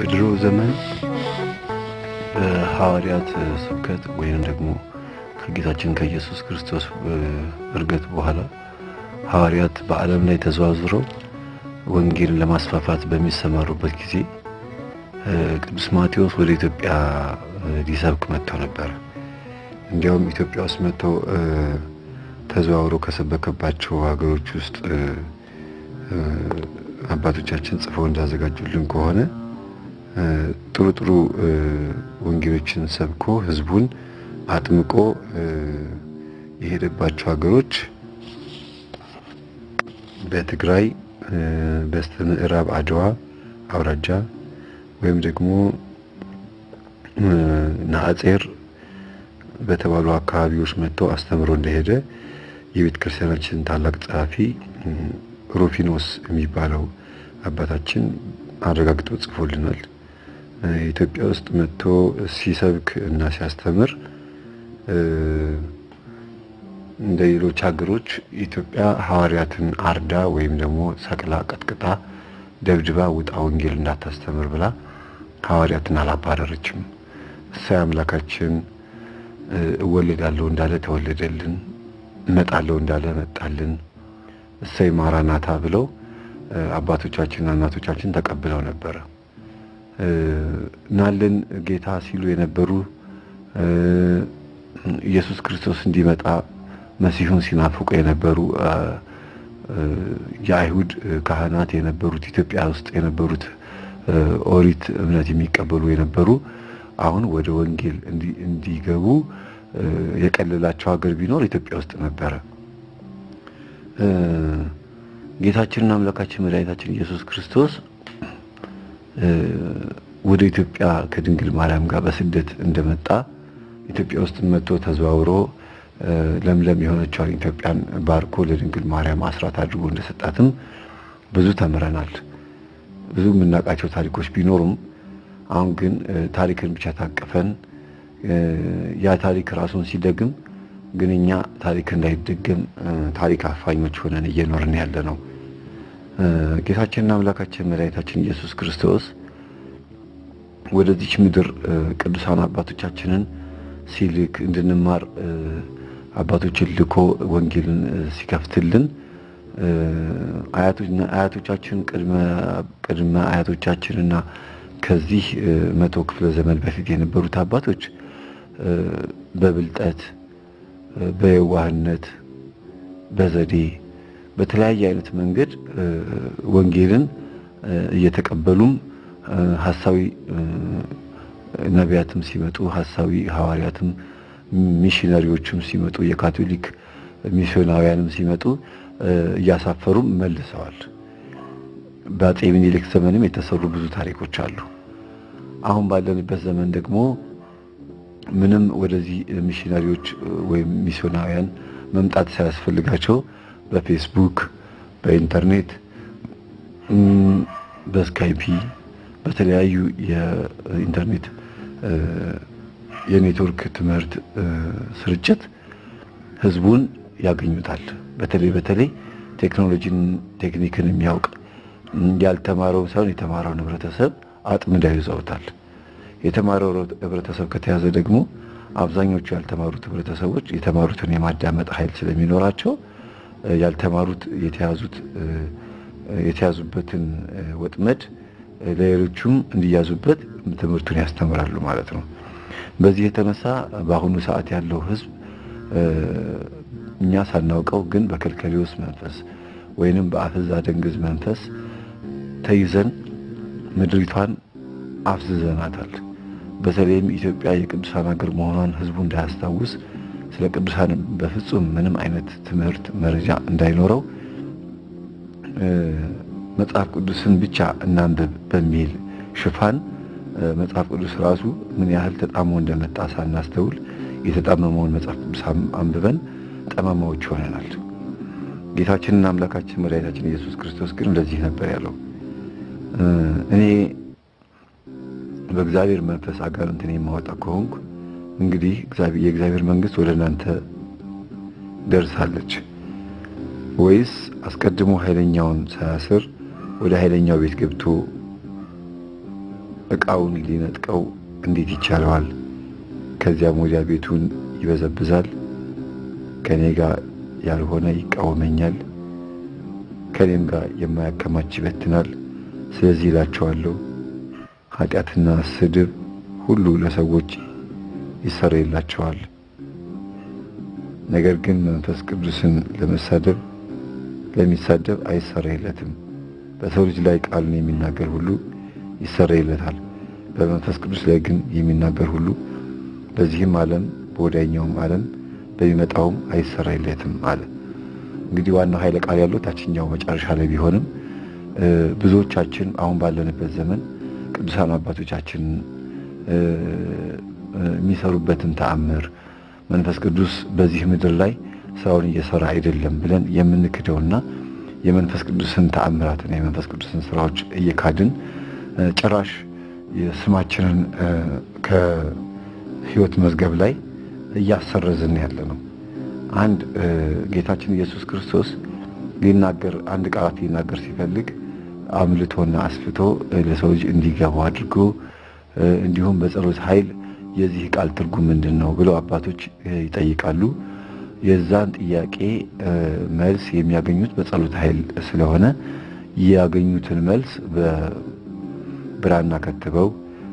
በድሮ ዘመን በሐዋርያት ስብከት ወይም ደግሞ ከጌታችን ከኢየሱስ ክርስቶስ እርገት በኋላ ሐዋርያት በዓለም ላይ ተዘዋዝረው ወንጌልን ለማስፋፋት በሚሰማሩበት ጊዜ ቅዱስ ማቴዎስ ወደ ኢትዮጵያ ሊሰብክ መጥተው ነበር። እንዲያውም ኢትዮጵያ ውስጥ መጥተው ተዘዋውሮ ከሰበከባቸው ሀገሮች ውስጥ አባቶቻችን ጽፈው እንዳዘጋጁልን ከሆነ ጥሩ ጥሩ ወንጌሎችን ሰብኮ ሕዝቡን አጥምቆ የሄደባቸው ሀገሮች በትግራይ በስተ ምዕራብ አድዋ አውራጃ ወይም ደግሞ ናአጼር በተባሉ አካባቢዎች መጥተው አስተምሮ እንደሄደ የቤተ ክርስቲያናችን ታላቅ ጸሐፊ ሩፊኖስ የሚባለው አባታችን አረጋግጦ ጽፎልናል። ኢትዮጵያ ውስጥ መጥቶ ሲሰብክ እና ሲያስተምር እንደ ሌሎች ሀገሮች ኢትዮጵያ ሐዋርያትን አርዳ ወይም ደግሞ ሰቅላ ቀጥቅጣ ደብድባ ውጣ ወንጌል እንዳታስተምር ብላ ሐዋርያትን አላባረረችም። እሳይ አምላካችን እወለዳለሁ እንዳለ ተወለደልን፣ እመጣለሁ እንዳለ መጣልን፣ እሰይ ማራናታ ብለው አባቶቻችንና እናቶቻችን ተቀብለው ነበረ። ናለን ጌታ ሲሉ የነበሩ ኢየሱስ ክርስቶስ እንዲመጣ መሲሁን ሲናፍቁ የነበሩ የአይሁድ ካህናት የነበሩት ኢትዮጵያ ውስጥ የነበሩት ኦሪት እምነት የሚቀበሉ የነበሩ አሁን ወደ ወንጌል እንዲገቡ የቀለላቸው ሀገር ቢኖር ኢትዮጵያ ውስጥ ነበረ። ጌታችንና አምላካችን መድኃኒታችን ኢየሱስ ክርስቶስ ወደ ኢትዮጵያ ከድንግል ማርያም ጋር በስደት እንደመጣ ኢትዮጵያ ውስጥ መጥቶ ተዘዋውሮ ለምለም የሆነችውን ኢትዮጵያን ባርኮ ለድንግል ማርያም አስራት አድርጎ እንደሰጣትም ብዙ ተምረናል። ብዙ የምናውቃቸው ታሪኮች ቢኖሩም አሁን ግን ታሪክን ብቻ ታቅፈን ያ ታሪክ ራሱን ሲደግም ግን እኛ ታሪክ እንዳይደገም ታሪክ አፋኞች ሆነን እየኖርን ያለ ነው። ጌታችንና አምላካችን መድኃኒታችን ኢየሱስ ክርስቶስ ወደዚች ምድር ቅዱሳን አባቶቻችንን ሲልክ እንድንማር አባቶችን ልኮ ወንጌልን ሲከፍትልን አያቶቻችን ቅድመ አያቶቻችንና ከዚህ መቶ ክፍለ ዘመን በፊት የነበሩት አባቶች በብልጠት በየዋህነት በዘዴ በተለያየ አይነት መንገድ ወንጌልን እየተቀበሉም ሐሳዊ ነቢያትም ሲመጡ ሐሳዊ ሐዋርያትም ሚሽነሪዎችም ሲመጡ የካቶሊክ ሚስዮናውያንም ሲመጡ እያሳፈሩም መልሰዋል። በአፄ ምኒልክ ዘመንም የተሰሩ ብዙ ታሪኮች አሉ። አሁን ባለንበት ዘመን ደግሞ ምንም ወደዚህ ሚሽነሪዎች ወይም ሚስዮናውያን መምጣት ሳያስፈልጋቸው በፌስቡክ፣ በኢንተርኔት፣ በስካይፒ በተለያዩ የኢንተርኔት የኔትወርክ ትምህርት ስርጭት ህዝቡን ያገኙታል። በተለይ በተለይ ቴክኖሎጂን ቴክኒክን የሚያውቅ ያልተማረው ሳይሆን የተማረውን ህብረተሰብ አጥምደው ይዘውታል። የተማረው ህብረተሰብ ከተያዘ ደግሞ አብዛኞቹ ያልተማሩት ህብረተሰቦች የተማሩትን የማዳመጥ ኃይል ስለሚኖራቸው ያልተማሩት የተያዙት የተያዙበትን ወጥመድ ለሌሎቹም እንዲያዙበት ትምህርቱን ያስተምራሉ ማለት ነው። በዚህ የተነሳ በአሁኑ ሰዓት ያለው ህዝብ እኛ ሳናውቀው ግን በከልከሌዎስ መንፈስ ወይንም በአፍዛ ደንግዝ መንፈስ ተይዘን ምድሪቷን አፍዝዘናታል። በተለይም ኢትዮጵያ የቅዱሳን ሀገር መሆኗን ህዝቡ እንዳያስታውስ ስለ ቅዱሳን በፍጹም ምንም አይነት ትምህርት መረጃ እንዳይኖረው መጽሐፍ ቅዱስን ብቻ እናንብብ በሚል ሽፋን መጽሐፍ ቅዱስ ራሱ ምን ያህል ተጣሞ እንደመጣ ሳናስተውል የተጣመመውን መጽሐፍ ቅዱስ አንብበን ጠማማዎች ሆነናል። ጌታችንና አምላካችን መድኃኒታችን ኢየሱስ ክርስቶስ ግን እንደዚህ ነበር ያለው፣ እኔ በእግዚአብሔር መንፈስ አጋንንትን የማወጣ ከሆንኩ እንግዲህ የእግዚአብሔር መንግስት ወደ እናንተ ደርሳለች ወይስ አስቀድሞ ኃይለኛውን ሳያስር ወደ ኃይለኛው ቤት ገብቶ ዕቃውን ሊነጥቀው እንዴት ይቻለዋል? ከዚያም ወዲያ ቤቱን ይበዘብዛል። ከእኔ ጋር ያልሆነ ይቃወመኛል፣ ከእኔም ጋር የማያከማች ይበትናል። ስለዚህ እላቸዋለሁ ኃጢአትና ስድብ ሁሉ ለሰዎች ይሰረይላቸዋል። ነገር ግን መንፈስ ቅዱስን ለመሳደብ ለሚሳደብ አይሰረይለትም። በሰው ልጅ ላይ ቃልን የሚናገር ሁሉ ይሰረይለታል። በመንፈስ ቅዱስ ላይ ግን የሚናገር ሁሉ በዚህም ዓለም በወዲያኛውም ዓለም በሚመጣውም አይሰረይለትም አለ። እንግዲህ ዋናው ኃይለ ቃል ያለው ታችኛው መጨረሻ ላይ ቢሆንም ብዙዎቻችን አሁን ባለንበት ዘመን ቅዱሳን አባቶቻችን የሚሰሩበትን ተአምር መንፈስ ቅዱስ በዚህ ምድር ላይ ስራውን እየሰራ አይደለም ብለን የምንክደውና የመንፈስ ቅዱስን ተአምራትና የመንፈስ ቅዱስን ስራዎች እየካድን ጭራሽ ስማችንን ከሕይወት መዝገብ ላይ እያሰረዝን ያለ ነው። አንድ ጌታችን ኢየሱስ ክርስቶስ ሊናገር አንድ ቃላት ሊናገር ሲፈልግ አምልቶና አስፍቶ ለሰው ልጅ እንዲገባው አድርጎ እንዲሁም በጸሎት ኃይል የዚህ ቃል ትርጉም ምንድን ነው ብለው አባቶች ይጠይቃሉ። የዛን ጥያቄ መልስ የሚያገኙት በጸሎት ኃይል ስለሆነ ያገኙትን መልስ በብራና ከትበው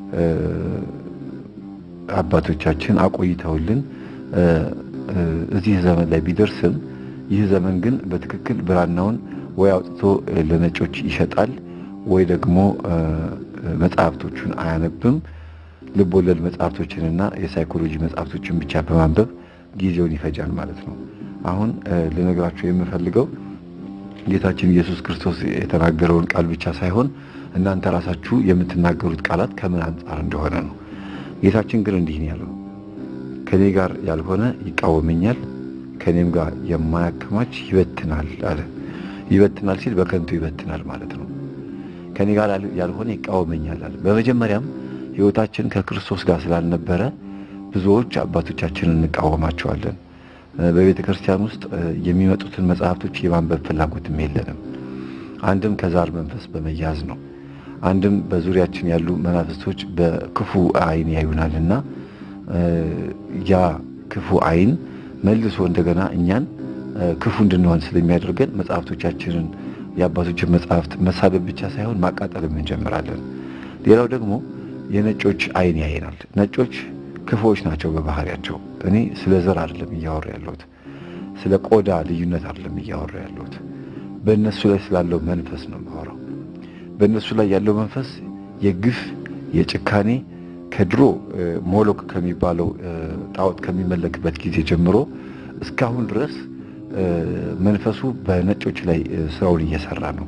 አባቶቻችን አቆይተውልን እዚህ ዘመን ላይ ቢደርስም ይህ ዘመን ግን በትክክል ብራናውን ወይ አውጥቶ ለነጮች ይሸጣል ወይ ደግሞ መጽሐፍቶቹን አያነብም። ልብ ወለድ መጽሐፍቶችንና የሳይኮሎጂ መጽሐፍቶችን ብቻ በማንበብ ጊዜውን ይፈጃል ማለት ነው። አሁን ልነግራቸው የምፈልገው ጌታችን ኢየሱስ ክርስቶስ የተናገረውን ቃል ብቻ ሳይሆን እናንተ ራሳችሁ የምትናገሩት ቃላት ከምን አንጻር እንደሆነ ነው። ጌታችን ግን እንዲህ ነው ያለው፣ ከኔ ጋር ያልሆነ ይቃወመኛል፣ ከኔም ጋር የማያከማች ይበትናል አለ። ይበትናል ሲል በከንቱ ይበትናል ማለት ነው። ከኔ ጋር ያልሆነ ይቃወመኛል አለ። በመጀመሪያም ሕይወታችን ከክርስቶስ ጋር ስላልነበረ ብዙዎች አባቶቻችንን እንቃወማቸዋለን። በቤተ ክርስቲያን ውስጥ የሚመጡትን መጽሐፍቶች የማንበብ ፍላጎትም የለንም። አንድም ከዛር መንፈስ በመያዝ ነው። አንድም በዙሪያችን ያሉ መናፍስቶች በክፉ ዓይን ያዩናልና ያ ክፉ ዓይን መልሶ እንደገና እኛን ክፉ እንድንሆን ስለሚያደርገን መጽሐፍቶቻችንን የአባቶችን መጽሐፍት መሳደብ ብቻ ሳይሆን ማቃጠልም እንጀምራለን። ሌላው ደግሞ የነጮች ዓይን ያየናል። ነጮች ክፉዎች ናቸው በባህሪያቸው። እኔ ስለ ዘር አይደለም እያወራ ያለሁት፣ ስለ ቆዳ ልዩነት አይደለም እያወራ ያለሁት። በእነሱ ላይ ስላለው መንፈስ ነው የማወራው። በእነሱ ላይ ያለው መንፈስ የግፍ የጭካኔ ከድሮ ሞሎክ ከሚባለው ጣዖት ከሚመለክበት ጊዜ ጀምሮ እስካሁን ድረስ መንፈሱ በነጮች ላይ ስራውን እየሰራ ነው።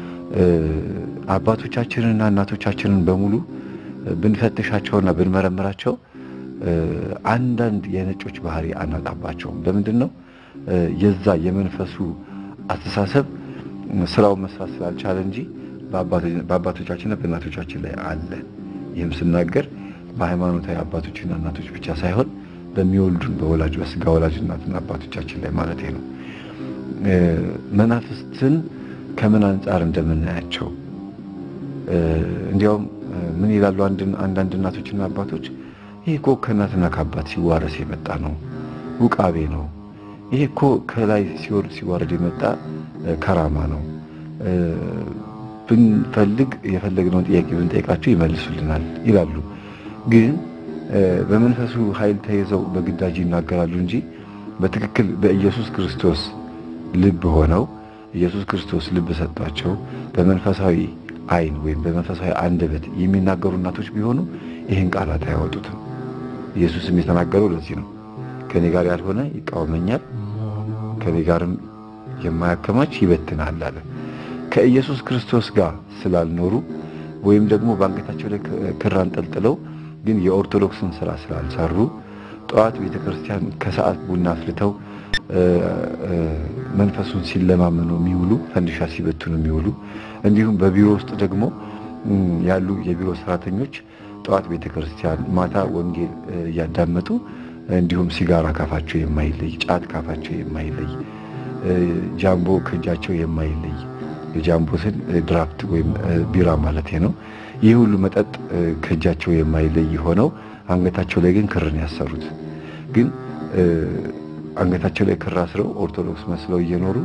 አባቶቻችንንና እናቶቻችንን በሙሉ ብንፈትሻቸውና ብንመረምራቸው አንዳንድ የነጮች ባህሪ አናጣባቸውም። ለምንድን ነው? የዛ የመንፈሱ አስተሳሰብ ስራውን መስራት ስላልቻለ እንጂ በአባቶቻችንና በእናቶቻችን ላይ አለ። ይህም ስናገር በሃይማኖታዊ አባቶችና እናቶች ብቻ ሳይሆን በሚወልዱን በወላጅ በስጋ ወላጅ እናትና አባቶቻችን ላይ ማለት ነው። መናፍስትን ከምን አንጻር እንደምናያቸው እንዲያውም ምን ይላሉ አንዳንድ እናቶችና አባቶች ይሄ እኮ ከእናትና ከአባት ሲዋረስ የመጣ ነው፣ ውቃቤ ነው። ይሄ እኮ ከላይ ሲወርድ ሲዋረድ የመጣ ከራማ ነው። ብንፈልግ የፈለግነውን ጥያቄ ብንጠይቃቸው ይመልሱልናል ይላሉ። ግን በመንፈሱ ኃይል ተይዘው በግዳጅ ይናገራሉ እንጂ በትክክል በኢየሱስ ክርስቶስ ልብ ሆነው ኢየሱስ ክርስቶስ ልብ ሰጥቷቸው በመንፈሳዊ ዓይን ወይም በመንፈሳዊ አንደበት የሚናገሩ እናቶች ቢሆኑ ይህን ቃላት አያወጡትም። ኢየሱስም የተናገረው ለዚህ ነው። ከኔ ጋር ያልሆነ ይቃወመኛል፣ ከኔ ጋርም የማያከማች ይበትናል አለ። ከኢየሱስ ክርስቶስ ጋር ስላልኖሩ ወይም ደግሞ በአንገታቸው ላይ ክር አንጠልጥለው ግን የኦርቶዶክስን ስራ ስላልሰሩ ጠዋት ቤተ ክርስቲያን ከሰዓት ቡና አፍልተው መንፈሱን ሲለማመኑ የሚውሉ ፈንዲሻ ሲበትኑ የሚውሉ እንዲሁም በቢሮ ውስጥ ደግሞ ያሉ የቢሮ ሰራተኞች ጠዋት ቤተ ክርስቲያን ማታ ወንጌል እያዳመጡ እንዲሁም ሲጋራ ካፋቸው የማይለይ ጫት ካፋቸው የማይለይ ጃምቦ ከእጃቸው የማይለይ የጃምቦ ስል ድራፍት ወይም ቢራ ማለት ነው ይህ ሁሉ መጠጥ ከእጃቸው የማይለይ ሆነው አንገታቸው ላይ ግን ክርን ያሰሩት ግን አንገታቸው ላይ ክር አስረው ኦርቶዶክስ መስለው እየኖሩ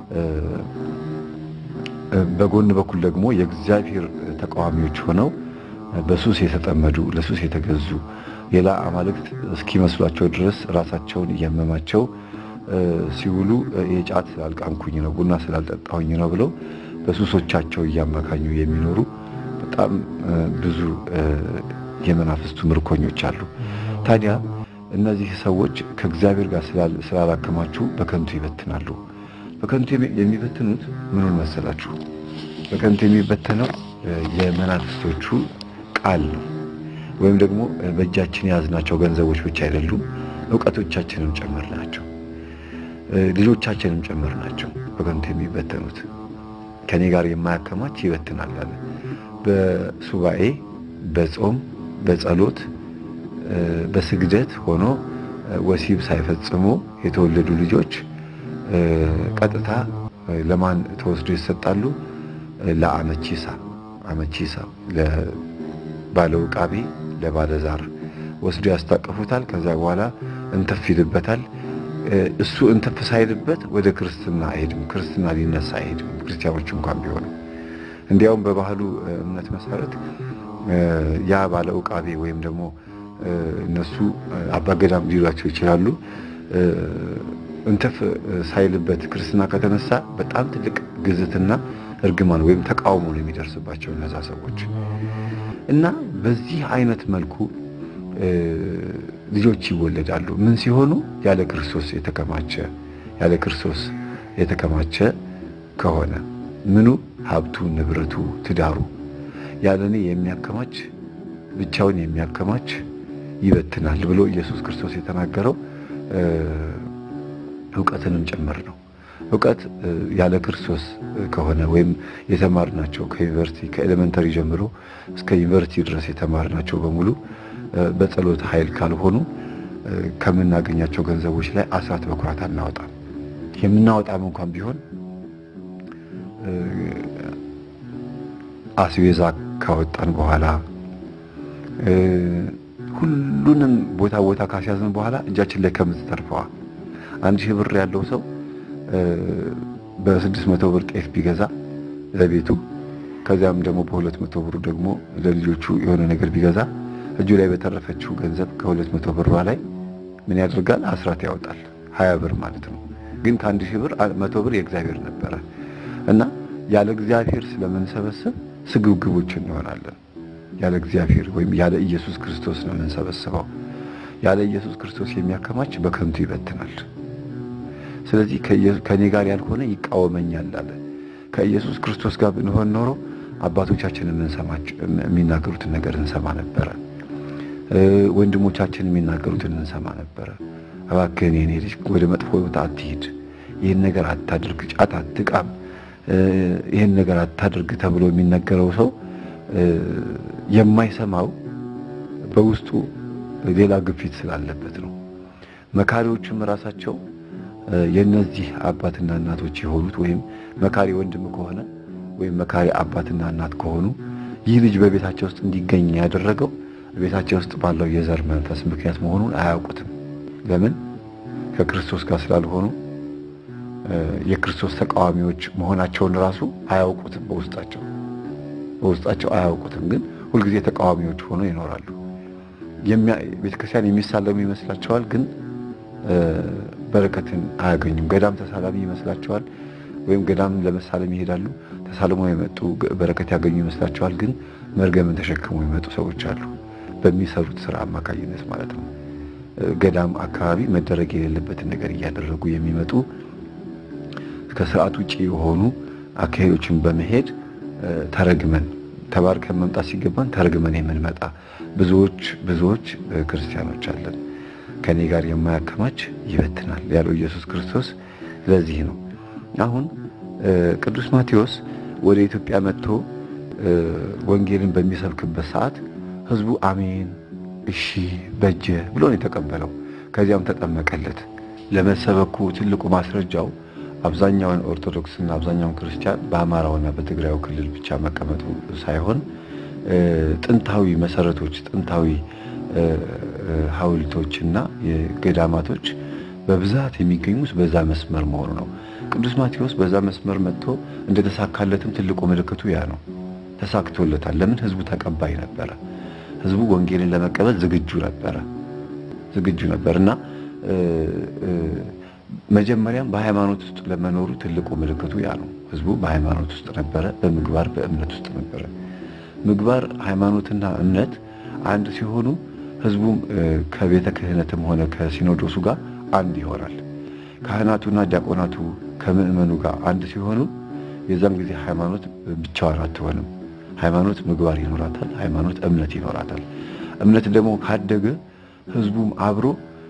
በጎን በኩል ደግሞ የእግዚአብሔር ተቃዋሚዎች ሆነው በሱስ የተጠመዱ ለሱስ የተገዙ ሌላ አማልክት እስኪመስሏቸው ድረስ ራሳቸውን እያመማቸው ሲውሉ የጫት ስላልቃምኩኝ ነው ቡና ስላልጠጣሁኝ ነው ብለው በሱሶቻቸው እያመካኙ የሚኖሩ በጣም ብዙ የመናፍስቱ ምርኮኞች አሉ። ታዲያ እነዚህ ሰዎች ከእግዚአብሔር ጋር ስላላከማችሁ በከንቱ ይበትናሉ። በከንቱ የሚበትኑት ምኑን መሰላችሁ? በከንቱ የሚበተነው የመናፍስቶቹ ቃል ነው። ወይም ደግሞ በእጃችን የያዝናቸው ገንዘቦች ብቻ አይደሉም፣ እውቀቶቻችንም ጭምር ናቸው። ልጆቻችንም ጭምር ናቸው በከንቱ የሚበተኑት። ከኔ ጋር የማያከማች ይበትናል አለ። በሱባኤ በጾም በጸሎት በስግደት ሆኖ ወሲብ ሳይፈጽሙ የተወለዱ ልጆች ቀጥታ ለማን ተወስዶ ይሰጣሉ? ለአመቺሳ አመቺሳ ለባለው ቃቤ ለባለዛር ወስዶ ያስታቅፉታል። ከዛ በኋላ እንተፍ ይልበታል። እሱ እንተፍ ሳይልበት ወደ ክርስትና አይሄድም። ክርስትና ሊነሳ አይሄድም። ክርስቲያኖች እንኳን ቢሆኑ እንዲያውም በባህሉ እምነት መሰረት ያ ባለ ዕቃቤ ወይም ደግሞ እነሱ አባገዳም ሊሏቸው ይችላሉ። እንተፍ ሳይልበት ክርስትና ከተነሳ በጣም ትልቅ ግዝትና እርግማን ወይም ተቃውሞ ነው የሚደርስባቸው እነዛ ሰዎች እና በዚህ አይነት መልኩ ልጆች ይወለዳሉ። ምን ሲሆኑ ያለ ክርስቶስ የተከማቸ ያለ ክርስቶስ የተከማቸ ከሆነ ምኑ ሀብቱ፣ ንብረቱ፣ ትዳሩ ያለ እኔ የሚያከማች ብቻውን የሚያከማች ይበትናል ብሎ ኢየሱስ ክርስቶስ የተናገረው እውቀትንም ጭምር ነው። እውቀት ያለ ክርስቶስ ከሆነ ወይም የተማርናቸው ከዩኒቨርሲቲ ከኤሌመንተሪ ጀምሮ እስከ ዩኒቨርሲቲ ድረስ የተማርናቸው በሙሉ በጸሎት ኃይል ካልሆኑ ከምናገኛቸው ገንዘቦች ላይ አስራት በኩራት አናወጣም። የምናወጣም እንኳን ቢሆን አስቤዛ ካወጣን በኋላ ሁሉንም ቦታ ቦታ ካስያዝን በኋላ እጃችን ላይ ከምትተርፈዋ አንድ ሺህ ብር ያለው ሰው በስድስት መቶ ብር ጤፍ ቢገዛ ለቤቱ ከዚያም ደግሞ በሁለት መቶ ብሩ ደግሞ ለልጆቹ የሆነ ነገር ቢገዛ እጁ ላይ በተረፈችው ገንዘብ ከሁለት መቶ ብሯ ላይ ምን ያደርጋል? አስራት ያወጣል። ሀያ ብር ማለት ነው። ግን ከአንድ ሺህ ብር መቶ ብር የእግዚአብሔር ነበረ እና ያለ እግዚአብሔር ስለምንሰበስብ ስግብግቦች እንሆናለን። ያለ እግዚአብሔር ወይም ያለ ኢየሱስ ክርስቶስ ነው የምንሰበስበው። ያለ ኢየሱስ ክርስቶስ የሚያከማች በከንቱ ይበትናል። ስለዚህ ከኔ ጋር ያልሆነ ይቃወመኛል አለ። ከኢየሱስ ክርስቶስ ጋር ብንሆን ኖሮ አባቶቻችን የሚናገሩትን ነገር እንሰማ ነበረ። ወንድሞቻችን የሚናገሩትን እንሰማ ነበረ። እባክህን የኔ ልጅ ወደ መጥፎ ቦታ አትሂድ፣ ይህን ነገር አታድርግ፣ ጫት አትቃም፣ ይህን ነገር አታድርግ ተብሎ የሚነገረው ሰው የማይሰማው በውስጡ ሌላ ግፊት ስላለበት ነው። መካሪዎችም ራሳቸው የነዚህ አባትና እናቶች የሆኑት ወይም መካሪ ወንድም ከሆነ ወይም መካሪ አባትና እናት ከሆኑ ይህ ልጅ በቤታቸው ውስጥ እንዲገኝ ያደረገው ቤታቸው ውስጥ ባለው የዘር መንፈስ ምክንያት መሆኑን አያውቁትም። ለምን? ከክርስቶስ ጋር ስላልሆኑ የክርስቶስ ተቃዋሚዎች መሆናቸውን ራሱ አያውቁትም። በውስጣቸው በውስጣቸው አያውቁትም፣ ግን ሁልጊዜ ተቃዋሚዎች ሆነው ይኖራሉ። ቤተክርስቲያን የሚሳለሙ ይመስላቸዋል፣ ግን በረከትን አያገኙም። ገዳም ተሳላሚ ይመስላቸዋል፣ ወይም ገዳም ለመሳለም ይሄዳሉ። ተሳልሞ የመጡ በረከት ያገኙ ይመስላቸዋል፣ ግን መርገምን ተሸክመው የመጡ ሰዎች አሉ። በሚሰሩት ስራ አማካኝነት ማለት ነው። ገዳም አካባቢ መደረግ የሌለበትን ነገር እያደረጉ የሚመጡ ከስርዓት ውጭ የሆኑ አካሄዶችን በመሄድ ተረግመን ተባርከን መምጣት ሲገባን ተረግመን የምንመጣ ብዙዎች ብዙዎች ክርስቲያኖች አለን። ከኔ ጋር የማያከማች ይበትናል ያለው ኢየሱስ ክርስቶስ ለዚህ ነው። አሁን ቅዱስ ማቴዎስ ወደ ኢትዮጵያ መጥቶ ወንጌልን በሚሰብክበት ሰዓት ህዝቡ አሜን፣ እሺ፣ በጀ ብሎ ነው የተቀበለው። ከዚያም ተጠመቀለት። ለመሰበኩ ትልቁ ማስረጃው አብዛኛውን ኦርቶዶክስና አብዛኛውን ክርስቲያን በአማራውና በትግራዩ ክልል ብቻ መቀመጡ ሳይሆን ጥንታዊ መሰረቶች፣ ጥንታዊ ሐውልቶችና የገዳማቶች በብዛት የሚገኙት በዛ መስመር መሆኑ ነው። ቅዱስ ማቴዎስ በዛ መስመር መጥቶ እንደተሳካለትም ትልቁ ምልክቱ ያ ነው። ተሳክቶለታል። ለምን? ህዝቡ ተቀባይ ነበረ። ህዝቡ ወንጌልን ለመቀበል ዝግጁ ነበረ ዝግጁ ነበር እና መጀመሪያም በሃይማኖት ውስጥ ለመኖሩ ትልቁ ምልክቱ ያ ነው። ህዝቡ በሃይማኖት ውስጥ ነበረ፣ በምግባር በእምነት ውስጥ ነበረ። ምግባር ሃይማኖትና እምነት አንድ ሲሆኑ ህዝቡም ከቤተ ክህነትም ሆነ ከሲኖዶሱ ጋር አንድ ይሆናል። ካህናቱና ዲያቆናቱ ከምእመኑ ጋር አንድ ሲሆኑ የዛም ጊዜ ሃይማኖት ብቻዋን አትሆንም። ሃይማኖት ምግባር ይኖራታል። ሃይማኖት እምነት ይኖራታል። እምነት ደግሞ ካደገ ህዝቡም አብሮ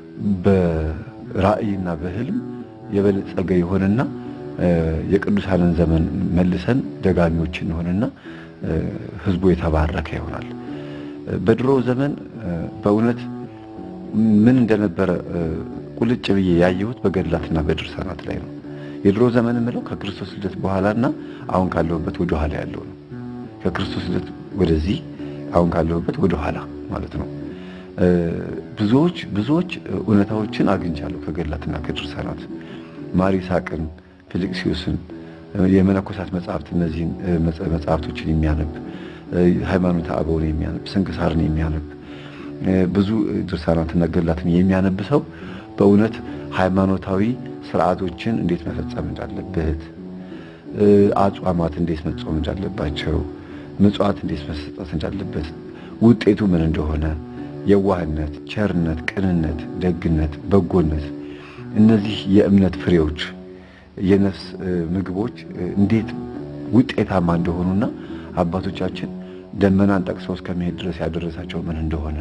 በራእይና በህልም የበለጸገ ይሆንና የቅዱሳንን ዘመን መልሰን ደጋሚዎች እንሆንና ህዝቡ የተባረከ ይሆናል። በድሮ ዘመን በእውነት ምን እንደነበረ ቁልጭ ብዬ ያየሁት በገድላትና በድርሳናት ላይ ነው። የድሮ ዘመን የምለው ከክርስቶስ ልደት በኋላና አሁን ካለሁበት ወደ ኋላ ያለው ነው። ከክርስቶስ ልደት ወደዚህ አሁን ካለሁበት ወደ ኋላ ማለት ነው። ብዙዎች ብዙዎች እውነታዎችን አግኝቻለሁ ከገድላትና ከድርሳናት ማር ይስሐቅን፣ ፊልክስዩስን የመነኮሳት መጽሐፍት እነዚህን መጽሐፍቶችን የሚያነብ ሃይማኖተ አበውን የሚያነብ ስንክሳርን የሚያነብ ብዙ ድርሳናትና ገድላትን የሚያነብ ሰው በእውነት ሃይማኖታዊ ስርዓቶችን እንዴት መፈጸም እንዳለበት፣ አጽዋማት እንዴት መጾም እንዳለባቸው፣ ምጽዋት እንዴት መሰጠት እንዳለበት፣ ውጤቱ ምን እንደሆነ፣ የዋህነት፣ ቸርነት፣ ቅንነት፣ ደግነት፣ በጎነት እነዚህ የእምነት ፍሬዎች የነፍስ ምግቦች እንዴት ውጤታማ እንደሆኑና አባቶቻችን ደመናን ጠቅሰው እስከ መሄድ ድረስ ያደረሳቸው ምን እንደሆነ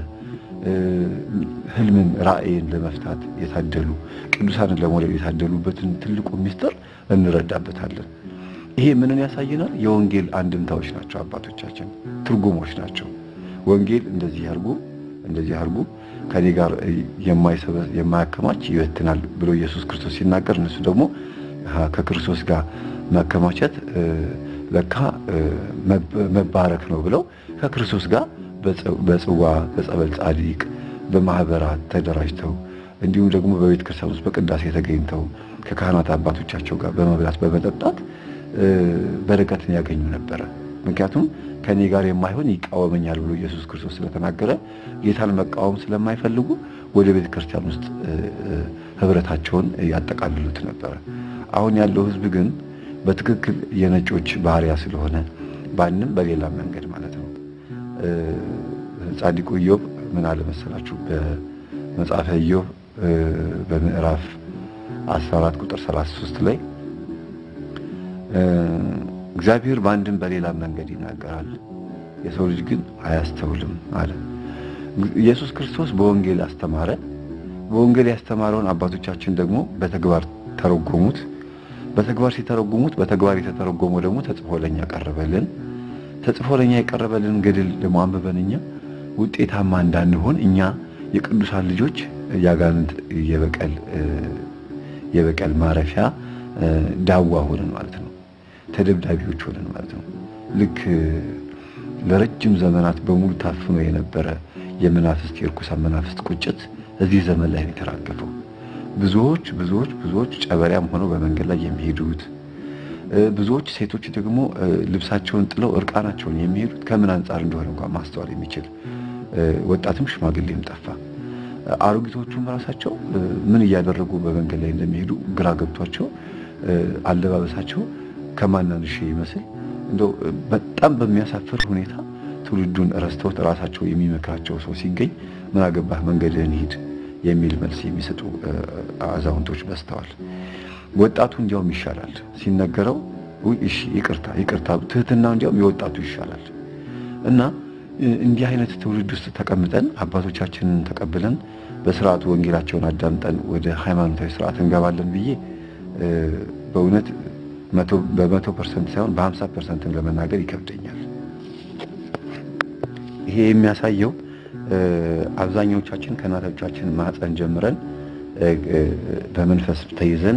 ህልምን ራእይን ለመፍታት የታደሉ ቅዱሳንን ለመውለድ የታደሉበትን ትልቁ ምስጢር እንረዳበታለን። ይሄ ምንን ያሳየናል? የወንጌል አንድምታዎች ናቸው። አባቶቻችን ትርጉሞች ናቸው። ወንጌል እንደዚህ ያርጉ እንደዚህ ያርጉ ከኔ ጋር የማያከማች ይበትናል ብሎ ኢየሱስ ክርስቶስ ሲናገር እነሱ ደግሞ ከክርስቶስ ጋር መከማቸት ለካ መባረክ ነው ብለው ከክርስቶስ ጋር በጽዋ በጸበል ጻድቅ በማህበራት ተደራጅተው እንዲሁም ደግሞ በቤተ ክርስቲያን ውስጥ በቅዳሴ ተገኝተው ከካህናት አባቶቻቸው ጋር በመብላት በመጠጣት በረከትን ያገኙ ነበረ። ምክንያቱም ከኔ ጋር የማይሆን ይቃወመኛል ብሎ ኢየሱስ ክርስቶስ ስለተናገረ ጌታን መቃወም ስለማይፈልጉ ወደ ቤተ ክርስቲያን ውስጥ ህብረታቸውን ያጠቃልሉት ነበረ። አሁን ያለው ህዝብ ግን በትክክል የነጮች ባህሪያ ስለሆነ ባንም በሌላ መንገድ ማለት ነው። ጻድቁ ኢዮብ ምን አለ መሰላችሁ? በመጽሐፈ ኢዮብ በምዕራፍ 14 ቁጥር 33 ላይ እግዚአብሔር በአንድም በሌላ መንገድ ይናገራል፣ የሰው ልጅ ግን አያስተውልም አለ። ኢየሱስ ክርስቶስ በወንጌል አስተማረ። በወንጌል ያስተማረውን አባቶቻችን ደግሞ በተግባር ተረጎሙት። በተግባር ሲተረጉሙት በተግባር የተተረጎመው ደግሞ ተጽፎ ለኛ ቀረበልን። ተጽፎ ለኛ የቀረበልን ገድል ደግሞ አንብበን እኛ ውጤታማ እንዳንሆን እኛ የቅዱሳን ልጆች ያጋንንት የበቀል የበቀል ማረፊያ ዳዋ ሆነን ማለት ነው። ተደብዳቢዎች ሆነን ማለት ነው። ልክ ለረጅም ዘመናት በሙሉ ታፍኖ የነበረ የመናፍስት የርኩሳን መናፍስት ቁጭት እዚህ ዘመን ላይ ነው የተራገፈው። ብዙዎች ብዙዎች ብዙዎች ጨበሪያም ሆነው በመንገድ ላይ የሚሄዱት ብዙዎች ሴቶች ደግሞ ልብሳቸውን ጥለው እርቃናቸውን የሚሄዱት ከምን አንጻር እንደሆነ እንኳን ማስተዋል የሚችል ወጣትም ሽማግሌም ጠፋ። አሮጊቶቹም ራሳቸው ምን እያደረጉ በመንገድ ላይ እንደሚሄዱ ግራ ገብቷቸው አለባበሳቸው ከማናንሽ ይመስል እንደው በጣም በሚያሳፍር ሁኔታ ትውልዱን ረስተውት ራሳቸው የሚመክራቸው ሰው ሲገኝ ምን አገባህ መንገድህን ሂድ የሚል መልስ የሚሰጡ አዛውንቶች በዝተዋል። ወጣቱ እንዲያውም ይሻላል ሲነገረው፣ እሺ ይቅርታ ይቅርታ፣ ትህትና እንዲያውም የወጣቱ ይሻላል። እና እንዲህ አይነት ትውልድ ውስጥ ተቀምጠን አባቶቻችንን ተቀብለን በስርዓቱ ወንጌላቸውን አዳምጠን ወደ ሃይማኖታዊ ስርዓት እንገባለን ብዬ በእውነት በመቶ ፐርሰንት ሳይሆን በሀምሳ ፐርሰንትም ለመናገር ይከብደኛል። ይሄ የሚያሳየው አብዛኞቻችን ከእናቶቻችን ማህፀን ጀምረን በመንፈስ ተይዘን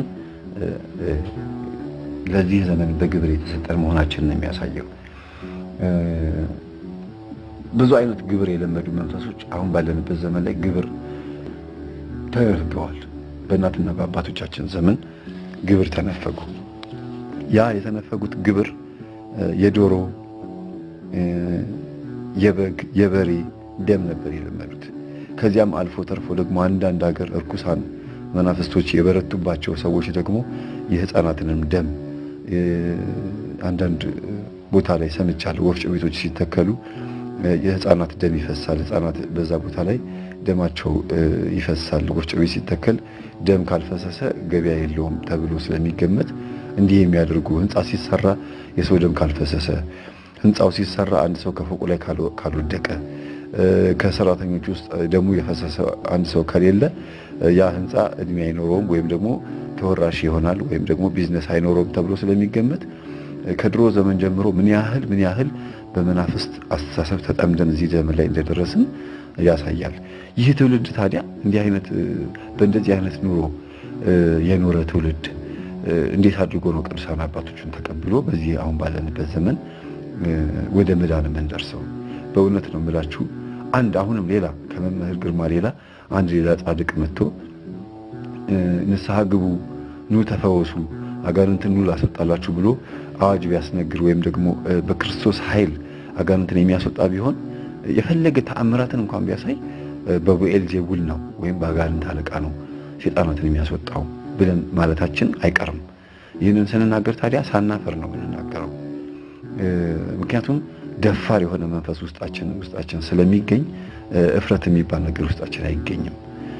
ለዚህ ዘመን በግብር የተሰጠን መሆናችንን ነው የሚያሳየው። ብዙ አይነት ግብር የለመዱ መንፈሶች አሁን ባለንበት ዘመን ላይ ግብር ተነፍገዋል። በእናትና በአባቶቻችን ዘመን ግብር ተነፈጉ። ያ የተነፈጉት ግብር የዶሮ፣ የበግ፣ የበሬ ደም ነበር የለመዱት። ከዚያም አልፎ ተርፎ ደግሞ አንዳንድ ሀገር እርኩሳን መናፍስቶች የበረቱባቸው ሰዎች ደግሞ የሕፃናትንም ደም አንዳንድ ቦታ ላይ ሰምቻለሁ። ወፍጮ ቤቶች ሲተከሉ የሕፃናት ደም ይፈሳል። ሕፃናት በዛ ቦታ ላይ ደማቸው ይፈሳል። ወፍጮ ቤት ሲተከል ደም ካልፈሰሰ ገበያ የለውም ተብሎ ስለሚገመት እንዲህ የሚያደርጉ ህንፃ ሲሰራ የሰው ደም ካልፈሰሰ፣ ህንፃው ሲሰራ አንድ ሰው ከፎቁ ላይ ካልወደቀ፣ ከሰራተኞች ውስጥ ደሙ የፈሰሰ አንድ ሰው ከሌለ ያ ህንፃ እድሜ አይኖረውም ወይም ደግሞ ተወራሽ ይሆናል ወይም ደግሞ ቢዝነስ አይኖረውም ተብሎ ስለሚገመት ከድሮ ዘመን ጀምሮ ምን ያህል ምን ያህል በመናፍስት አስተሳሰብ ተጠምደን እዚህ ዘመን ላይ እንደደረስን ያሳያል። ይህ ትውልድ ታዲያ እንዲህ አይነት በእንደዚህ አይነት ኑሮ የኖረ ትውልድ እንዴት አድርጎ ነው ቅዱሳን አባቶችን ተቀብሎ በዚህ አሁን ባለንበት ዘመን ወደ መዳን የምንደርሰው? በእውነት ነው የምላችሁ። አንድ አሁንም ሌላ ከመምህር ግርማ ሌላ አንድ ሌላ ጻድቅ መጥቶ ንስሐ ግቡ፣ ኑ ተፈወሱ፣ አጋንንትን ኑ ላስወጣላችሁ ብሎ አዋጅ ቢያስነግር ወይም ደግሞ በክርስቶስ ኃይል አጋንንትን የሚያስወጣ ቢሆን የፈለገ ተአምራትን እንኳን ቢያሳይ በቡኤል ዜቡል ነው ወይም በአጋንንት አለቃ ነው ሴጣናትን የሚያስወጣው ብለን ማለታችን አይቀርም። ይህንን ስንናገር ታዲያ ሳናፈር ነው የምንናገረው። ምክንያቱም ደፋር የሆነ መንፈስ ውስጣችን ውስጣችን ስለሚገኝ እፍረት የሚባል ነገር ውስጣችን አይገኝም።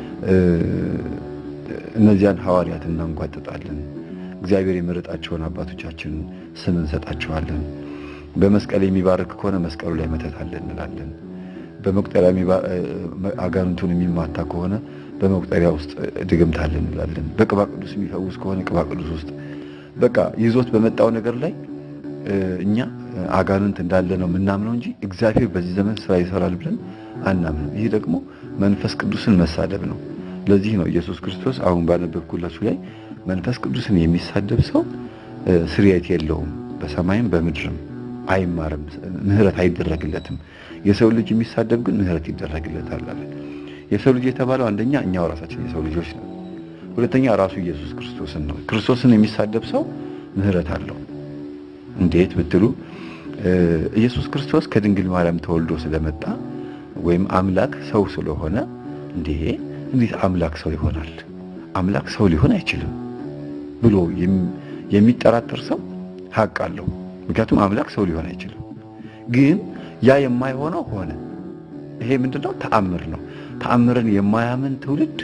እነዚያን ሐዋርያት እናንጓጥጣለን። እግዚአብሔር የመረጣቸውን አባቶቻችን ስም እንሰጣቸዋለን። በመስቀል የሚባርክ ከሆነ መስቀሉ ላይ መተት አለ እንላለን። በመቁጠሪያ አጋንንቱን የሚማታ ከሆነ በመቁጠሪያ ውስጥ ድግምት አለ እንላለን። በቅባ ቅዱስ የሚፈውስ ከሆነ ቅባ ቅዱስ ውስጥ በቃ ይዞት በመጣው ነገር ላይ እኛ አጋንንት እንዳለ ነው የምናምነው እንጂ እግዚአብሔር በዚህ ዘመን ስራ ይሰራል ብለን አናምንም። ይህ ደግሞ መንፈስ ቅዱስን መሳደብ ነው። ለዚህ ነው ኢየሱስ ክርስቶስ አሁን ባነበብኩላችሁ ላይ መንፈስ ቅዱስን የሚሳደብ ሰው ስርየት የለውም፣ በሰማይም በምድርም አይማርም፣ ምሕረት አይደረግለትም። የሰው ልጅ የሚሳደብ ግን ምሕረት ይደረግለታል አለ። የሰው ልጅ የተባለው አንደኛ እኛው ራሳችን የሰው ልጆች ነው። ሁለተኛ ራሱ ኢየሱስ ክርስቶስን ነው። ክርስቶስን የሚሳደብ ሰው ምሕረት አለው። እንዴት ብትሉ ኢየሱስ ክርስቶስ ከድንግል ማርያም ተወልዶ ስለመጣ ወይም አምላክ ሰው ስለሆነ እንዴ እንዴት አምላክ ሰው ይሆናል? አምላክ ሰው ሊሆን አይችልም ብሎ የሚጠራጠር ሰው ሀቅ አለው። ምክንያቱም አምላክ ሰው ሊሆን አይችልም። ግን ያ የማይሆነው ሆነ። ይሄ ምንድነው? ተአምር ነው። ተአምርን የማያምን ትውልድ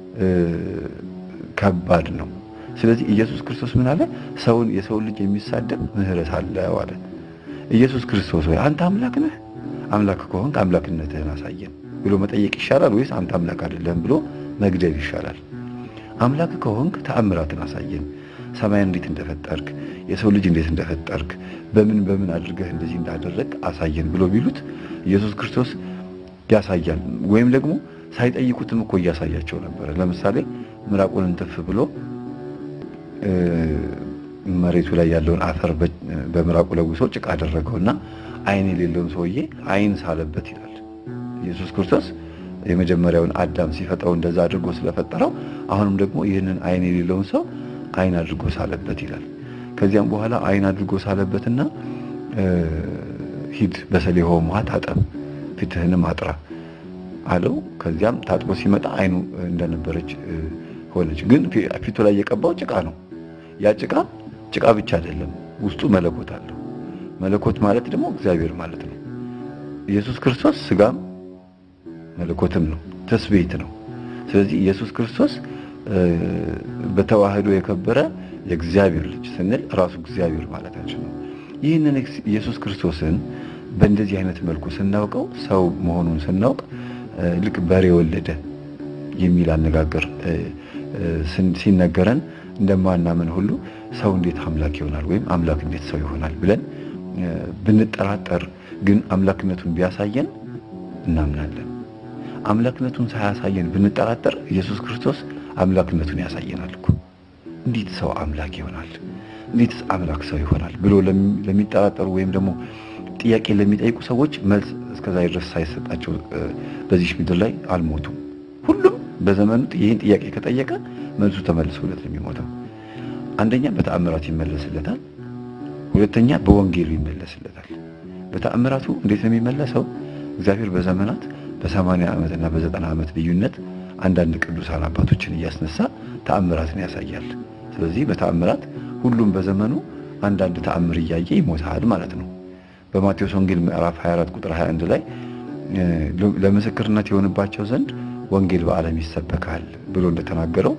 ከባድ ነው። ስለዚህ ኢየሱስ ክርስቶስ ምን አለ? ሰውን የሰውን ልጅ የሚሳደብ ምሕረት አለው አለ። ኢየሱስ ክርስቶስ ሆይ አንተ አምላክ ነህ? አምላክ ከሆንክ አምላክነትህን አሳየን ብሎ መጠየቅ ይሻላል ወይስ አንተ አምላክ አይደለም ብሎ መግደል ይሻላል? አምላክ ከሆንክ ተአምራትን አሳየን። ሰማይ እንዴት እንደፈጠርክ፣ የሰው ልጅ እንዴት እንደፈጠርክ፣ በምን በምን አድርገህ እንደዚህ እንዳደረግ አሳየን ብሎ ቢሉት ኢየሱስ ክርስቶስ ያሳያል። ወይም ደግሞ ሳይጠይቁትም እኮ እያሳያቸው ነበረ። ለምሳሌ ምራቁን እንትፍ ብሎ መሬቱ ላይ ያለውን አፈር በምራቁ ለውሶ ጭቃ አደረገውና ዓይን የሌለውን ሰውዬ ዓይን ሳለበት ይላል። ኢየሱስ ክርስቶስ የመጀመሪያውን አዳም ሲፈጥረው እንደዛ አድርጎ ስለፈጠረው አሁንም ደግሞ ይህንን ዓይን የሌለውን ሰው ዓይን አድርጎ ሳለበት ይላል። ከዚያም በኋላ ዓይን አድርጎ ሳለበትና ሂድ በሰሊሆም ውሃ ታጠብ፣ ፊትህንም አጥራ አለው። ከዚያም ታጥቦ ሲመጣ ዓይኑ እንደነበረች ሆነች። ግን ፊቱ ላይ የቀባው ጭቃ ነው። ያ ጭቃ ጭቃ ብቻ አይደለም፣ ውስጡ መለኮት አለው። መለኮት ማለት ደግሞ እግዚአብሔር ማለት ነው። ኢየሱስ ክርስቶስ ስጋም መለኮትም ነው፣ ተስቤት ነው። ስለዚህ ኢየሱስ ክርስቶስ በተዋህዶ የከበረ የእግዚአብሔር ልጅ ስንል ራሱ እግዚአብሔር ማለታችን ነው። ይህንን ኢየሱስ ክርስቶስን በእንደዚህ አይነት መልኩ ስናውቀው ሰው መሆኑን ስናውቅ ልክ በሬ ወለደ የሚል አነጋገር ሲነገረን እንደማናምን ሁሉ ሰው እንዴት አምላክ ይሆናል ወይም አምላክ እንዴት ሰው ይሆናል ብለን ብንጠራጠር ግን አምላክነቱን ቢያሳየን እናምናለን። አምላክነቱን ሳያሳየን ብንጠራጠር ኢየሱስ ክርስቶስ አምላክነቱን ያሳየናል እኮ። እንዴት ሰው አምላክ ይሆናል? እንዴትስ አምላክ ሰው ይሆናል ብሎ ለሚጠራጠሩ ወይም ደግሞ ጥያቄ ለሚጠይቁ ሰዎች መልስ እስከዛ ድረስ ሳይሰጣቸው በዚህ ምድር ላይ አልሞቱም። ሁሉም በዘመኑ ይህን ጥያቄ ከጠየቀ መልሱ ተመልሶለት ነው የሚሞተው። አንደኛ በተአምራት ይመለስለታል። ሁለተኛ በወንጌሉ ይመለስለታል። በተአምራቱ እንዴት ነው የሚመለሰው? እግዚአብሔር በዘመናት በሰማንያ ዓመት እና በዘጠና ዓመት ልዩነት አንዳንድ ቅዱሳን አባቶችን እያስነሳ ተአምራትን ያሳያል። ስለዚህ በተአምራት ሁሉም በዘመኑ አንዳንድ ተአምር እያየ ይሞታል ማለት ነው። በማቴዎስ ወንጌል ምዕራፍ 24 ቁጥር 21 ላይ ለምስክርነት የሆንባቸው ዘንድ ወንጌል በዓለም ይሰበካል ብሎ እንደተናገረው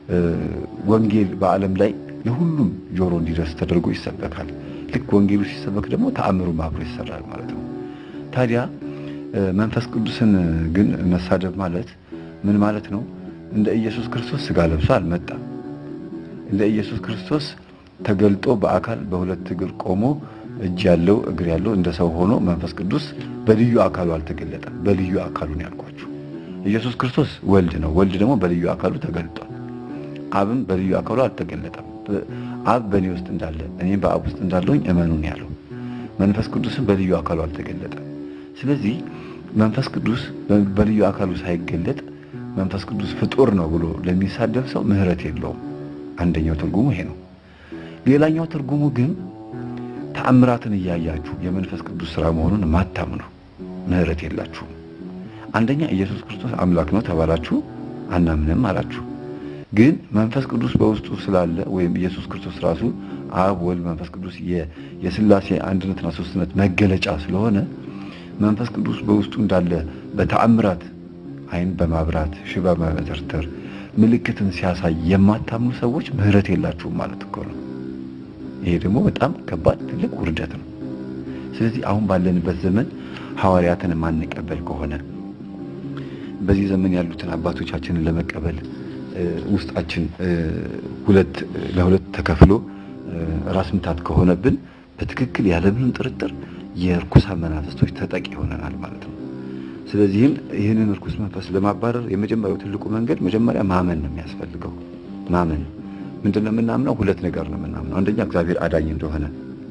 ወንጌል በዓለም ላይ ለሁሉም ጆሮ እንዲደርስ ተደርጎ ይሰበካል። ልክ ወንጌሉ ሲሰበክ ደግሞ ተአምሩ አብሮ ይሰራል ማለት ነው። ታዲያ መንፈስ ቅዱስን ግን መሳደብ ማለት ምን ማለት ነው? እንደ ኢየሱስ ክርስቶስ ስጋ ለብሶ አልመጣም። እንደ ኢየሱስ ክርስቶስ ተገልጦ በአካል በሁለት እግር ቆሞ እጅ ያለው እግር ያለው እንደ ሰው ሆኖ መንፈስ ቅዱስ በልዩ አካሉ አልተገለጠም። በልዩ አካሉ ነው ያልኳችሁ። ኢየሱስ ክርስቶስ ወልድ ነው። ወልድ ደግሞ በልዩ አካሉ ተገልጧል። አብም በልዩ አካሉ አልተገለጠም። አብ በእኔ ውስጥ እንዳለ እኔም በአብ ውስጥ እንዳለሁኝ እመኑን ያለው መንፈስ ቅዱስም በልዩ አካሉ አልተገለጠም። ስለዚህ መንፈስ ቅዱስ በልዩ አካሉ ሳይገለጥ መንፈስ ቅዱስ ፍጡር ነው ብሎ ለሚሳደብ ሰው ምሕረት የለውም። አንደኛው ትርጉሙ ይሄ ነው። ሌላኛው ትርጉሙ ግን ተአምራትን እያያችሁ የመንፈስ ቅዱስ ስራ መሆኑን ማታምኑ ምሕረት የላችሁም። አንደኛ ኢየሱስ ክርስቶስ አምላክ ነው ተባላችሁ፣ አናምንም አላችሁ። ግን መንፈስ ቅዱስ በውስጡ ስላለ ወይም ኢየሱስ ክርስቶስ ራሱ አብ፣ ወልድ፣ መንፈስ ቅዱስ የሥላሴ አንድነትና ሶስትነት መገለጫ ስለሆነ መንፈስ ቅዱስ በውስጡ እንዳለ በተአምራት ዓይን በማብራት ሽባ በመተርተር ምልክትን ሲያሳይ የማታምኑ ሰዎች ምሕረት የላችሁም ማለት እኮ ነው። ይሄ ደግሞ በጣም ከባድ ትልቅ ውርደት ነው። ስለዚህ አሁን ባለንበት ዘመን ሐዋርያትን የማንቀበል ከሆነ በዚህ ዘመን ያሉትን አባቶቻችንን ለመቀበል ውስጣችን ሁለት ለሁለት ተከፍሎ ራስ ምታት ከሆነብን በትክክል ያለምንም ጥርጥር የርኩሳን መናፍስቶች ተጠቂ ይሆነናል ማለት ነው። ስለዚህም ይህንን እርኩስ መንፈስ ለማባረር የመጀመሪያው ትልቁ መንገድ መጀመሪያ ማመን ነው የሚያስፈልገው። ማመን ምንድን ነው የምናምነው? ሁለት ነገር ነው የምናምነው። አንደኛ እግዚአብሔር አዳኝ እንደሆነ፣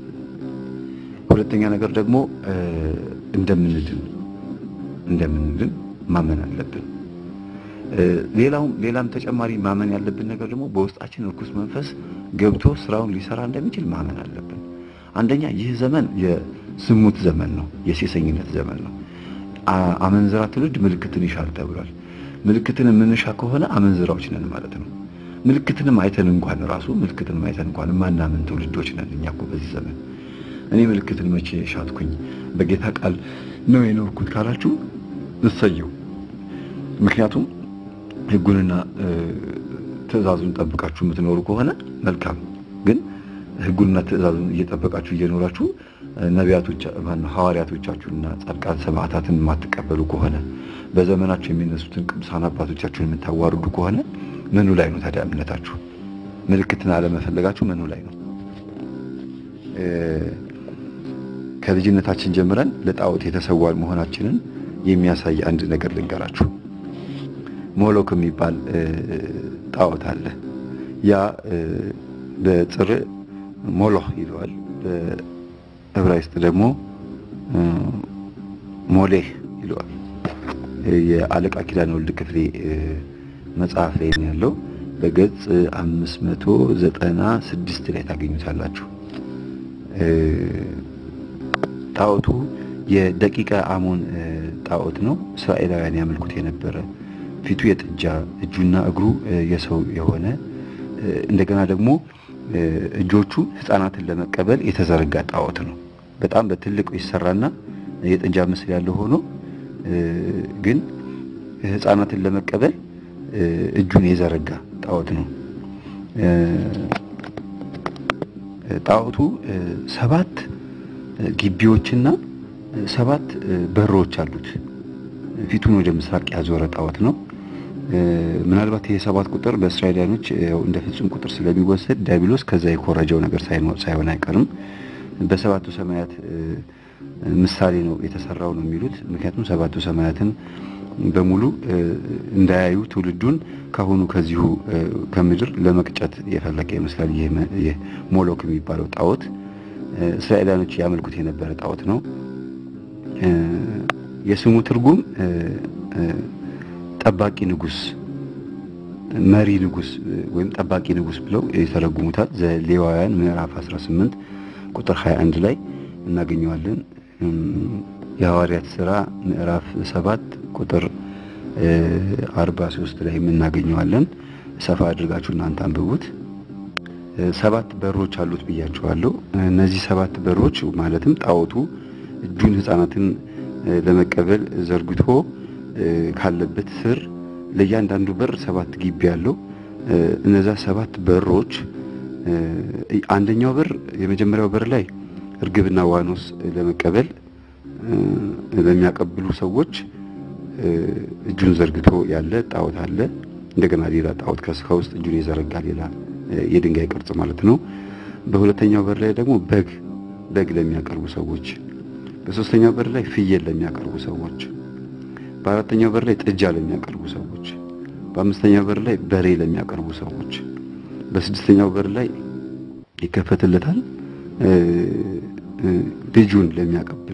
ሁለተኛ ነገር ደግሞ እንደምንድን እንደምንድን ማመን አለብን። ሌላውም ሌላም ተጨማሪ ማመን ያለብን ነገር ደግሞ በውስጣችን እርኩስ መንፈስ ገብቶ ስራውን ሊሰራ እንደሚችል ማመን አለብን። አንደኛ ይህ ዘመን የዝሙት ዘመን ነው፣ የሴሰኝነት ዘመን ነው። አመንዝራ ትውልድ ምልክትን ይሻል ተብሏል። ምልክትን የምንሻ ከሆነ አመንዝራዎች ነን ማለት ነው። ምልክትንም አይተን እንኳን ራሱ ምልክትንም አይተን እንኳን ማናምን ትውልዶች ነን እኛ እኮ በዚህ ዘመን። እኔ ምልክትን መቼ ሻትኩኝ? በጌታ ቃል ነው የኖርኩት ካላችሁ እሰየው። ምክንያቱም ሕጉንና ትእዛዙን ጠብቃችሁ የምትኖሩ ከሆነ መልካም። ግን ሕጉንና ትእዛዙን እየጠበቃችሁ እየኖራችሁ ነቢያቶች ማነው ሐዋርያቶቻችሁንና ጻድቃን ሰማዕታትን የማትቀበሉ ከሆነ በዘመናችሁ የሚነሱትን ቅዱሳን አባቶቻችሁን የምታዋርዱ ከሆነ ምኑ ላይ ነው ታዲያ እምነታችሁ? ምልክትን አለመፈለጋችሁ ምኑ ላይ ነው? ከልጅነታችን ጀምረን ለጣዖት የተሰዋን መሆናችንን የሚያሳይ አንድ ነገር ልንገራችሁ። ሞሎክ የሚባል ጣዖት አለ። ያ በጽር ሞሎህ ይለዋል፣ በዕብራይስጥ ደግሞ ሞሌህ ይለዋል። የአለቃ ኪዳነ ወልድ ክፍሌ መጽሐፍ ላይ ነው ያለው። በገጽ አምስት መቶ ዘጠና ስድስት ላይ ታገኙታላችሁ። ጣዖቱ የደቂቀ አሞን ጣዖት ነው። እስራኤላውያን ያመልኩት የነበረ ፊቱ የጥጃ እጁና እግሩ የሰው የሆነ እንደገና ደግሞ እጆቹ ሕፃናትን ለመቀበል የተዘረጋ ጣዖት ነው። በጣም በትልቁ ይሰራና የጥጃ ምስል ያለው ሆኖ ግን ሕፃናትን ለመቀበል እጁን የዘረጋ ጣዖት ነው። ጣዖቱ ሰባት ግቢዎችና ሰባት በሮች አሉት። ፊቱን ወደ ምስራቅ ያዞረ ጣዖት ነው። ምናልባት ይሄ ሰባት ቁጥር በእስራኤላውያኖች እንደ ፍጹም ቁጥር ስለሚወሰድ ዲያብሎስ ከዛ የኮረጀው ነገር ሳይሆን አይቀርም። በሰባቱ ሰማያት ምሳሌ ነው የተሰራው ነው የሚሉት። ምክንያቱም ሰባቱ ሰማያትን በሙሉ እንዳያዩ ትውልዱን ካሁኑ ከዚሁ ከምድር ለመቅጨት የፈለገ ይመስላል። ይህ ሞሎክ የሚባለው ጣዖት እስራኤላውያኖች ያመልኩት የነበረ ጣዖት ነው። የስሙ ትርጉም ጠባቂ ንጉስ፣ መሪ ንጉስ ወይም ጠባቂ ንጉስ ብለው ይተረጉሙታል። ዘሌዋውያን ምዕራፍ 18 ቁጥር 21 ላይ እናገኘዋለን። የሐዋርያት ሥራ ምዕራፍ 7 ቁጥር 43 ላይ እናገኘዋለን። ሰፋ አድርጋችሁ እናንተ አንብቡት። ሰባት በሮች አሉት ብያችኋለሁ። እነዚህ ሰባት በሮች ማለትም ጣዖቱ እጁን ሕፃናትን ለመቀበል ዘርግቶ ካለበት ስር ለእያንዳንዱ በር ሰባት ግቢ አለው። እነዛ ሰባት በሮች አንደኛው በር የመጀመሪያው በር ላይ እርግብና ዋኖስ ለመቀበል ለሚያቀብሉ ሰዎች እጁን ዘርግቶ ያለ ጣዖት አለ። እንደገና ሌላ ጣዖት ከውስጥ እጁን የዘረጋ ሌላ የድንጋይ ቅርጽ ማለት ነው። በሁለተኛው በር ላይ ደግሞ በግ በግ ለሚያቀርቡ ሰዎች፣ በሶስተኛው በር ላይ ፍየል ለሚያቀርቡ ሰዎች፣ በአራተኛው በር ላይ ጥጃ ለሚያቀርቡ ሰዎች፣ በአምስተኛው በር ላይ በሬ ለሚያቀርቡ ሰዎች፣ በስድስተኛው በር ላይ ይከፈትለታል ልጁን ለሚያቀብል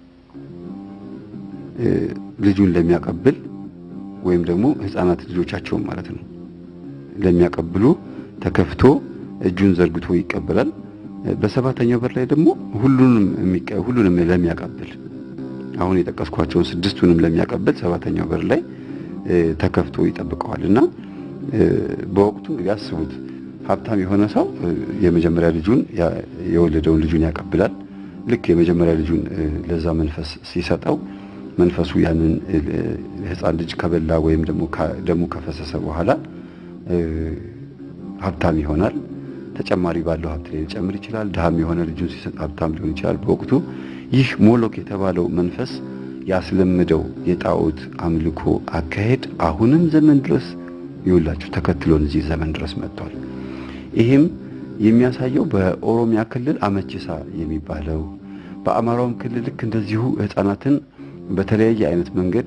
ልጁን ለሚያቀብል ወይም ደግሞ ሕፃናት ልጆቻቸውን ማለት ነው ለሚያቀብሉ ተከፍቶ እጁን ዘርግቶ ይቀበላል። በሰባተኛው በር ላይ ደግሞ ሁሉንም ሁሉንም ለሚያቀብል አሁን የጠቀስኳቸውን ስድስቱንም ለሚያቀብል ሰባተኛው በር ላይ ተከፍቶ ይጠብቀዋል እና በወቅቱ ያስቡት ሀብታም የሆነ ሰው የመጀመሪያ ልጁን የወለደውን ልጁን ያቀብላል። ልክ የመጀመሪያ ልጁን ለዛ መንፈስ ሲሰጠው መንፈሱ ያንን ሕፃን ልጅ ከበላ ወይም ደግሞ ደሙ ከፈሰሰ በኋላ ሀብታም ይሆናል። ተጨማሪ ባለው ሀብት ላይ ሊጨምር ይችላል። ድሃም የሆነ ልጁን ሲሰጥ ሀብታም ሊሆን ይችላል። በወቅቱ ይህ ሞሎክ የተባለው መንፈስ ያስለምደው የጣዖት አምልኮ አካሄድ አሁንም ዘመን ድረስ ይውላችሁ ተከትሎን እዚህ ዘመን ድረስ መጥቷል። ይህም የሚያሳየው በኦሮሚያ ክልል አመቺሳ የሚባለው በአማራውም ክልል ልክ እንደዚሁ ሕፃናትን በተለያየ አይነት መንገድ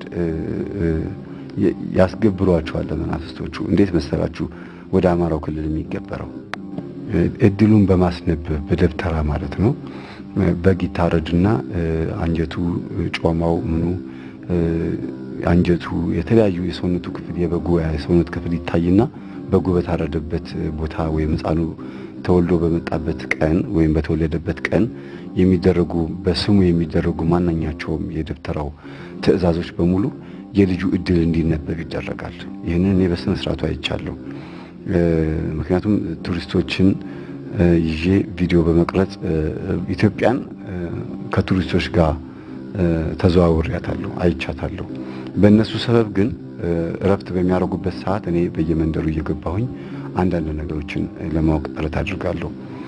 ያስገብሯቸዋል ለመናፍስቶቹ። እንዴት መሰላችሁ? ወደ አማራው ክልል የሚገበረው እድሉን በማስነበብ በደብተራ ማለት ነው። በግ ይታረድና አንጀቱ፣ ጮማው፣ ምኑ አንጀቱ፣ የተለያዩ የሰውነቱ ክፍል የበጉ የሰውነት ክፍል ይታይና በጉ በታረደበት ቦታ ወይም ሕፃኑ ተወልዶ በመጣበት ቀን ወይም በተወለደበት ቀን የሚደረጉ በስሙ የሚደረጉ ማንኛቸውም የደብተራው ትዕዛዞች በሙሉ የልጁ እድል እንዲነበብ ይደረጋል። ይህንን እኔ በስነ ስርዓቱ አይቻለሁ። ምክንያቱም ቱሪስቶችን ይዤ ቪዲዮ በመቅረጽ ኢትዮጵያን ከቱሪስቶች ጋር ተዘዋውሬያታለሁ፣ አይቻታለሁ። በእነሱ ሰበብ ግን እረፍት በሚያደርጉበት ሰዓት እኔ በየመንደሩ እየገባሁኝ አንዳንድ ነገሮችን ለማወቅ ጥረት አድርጋለሁ።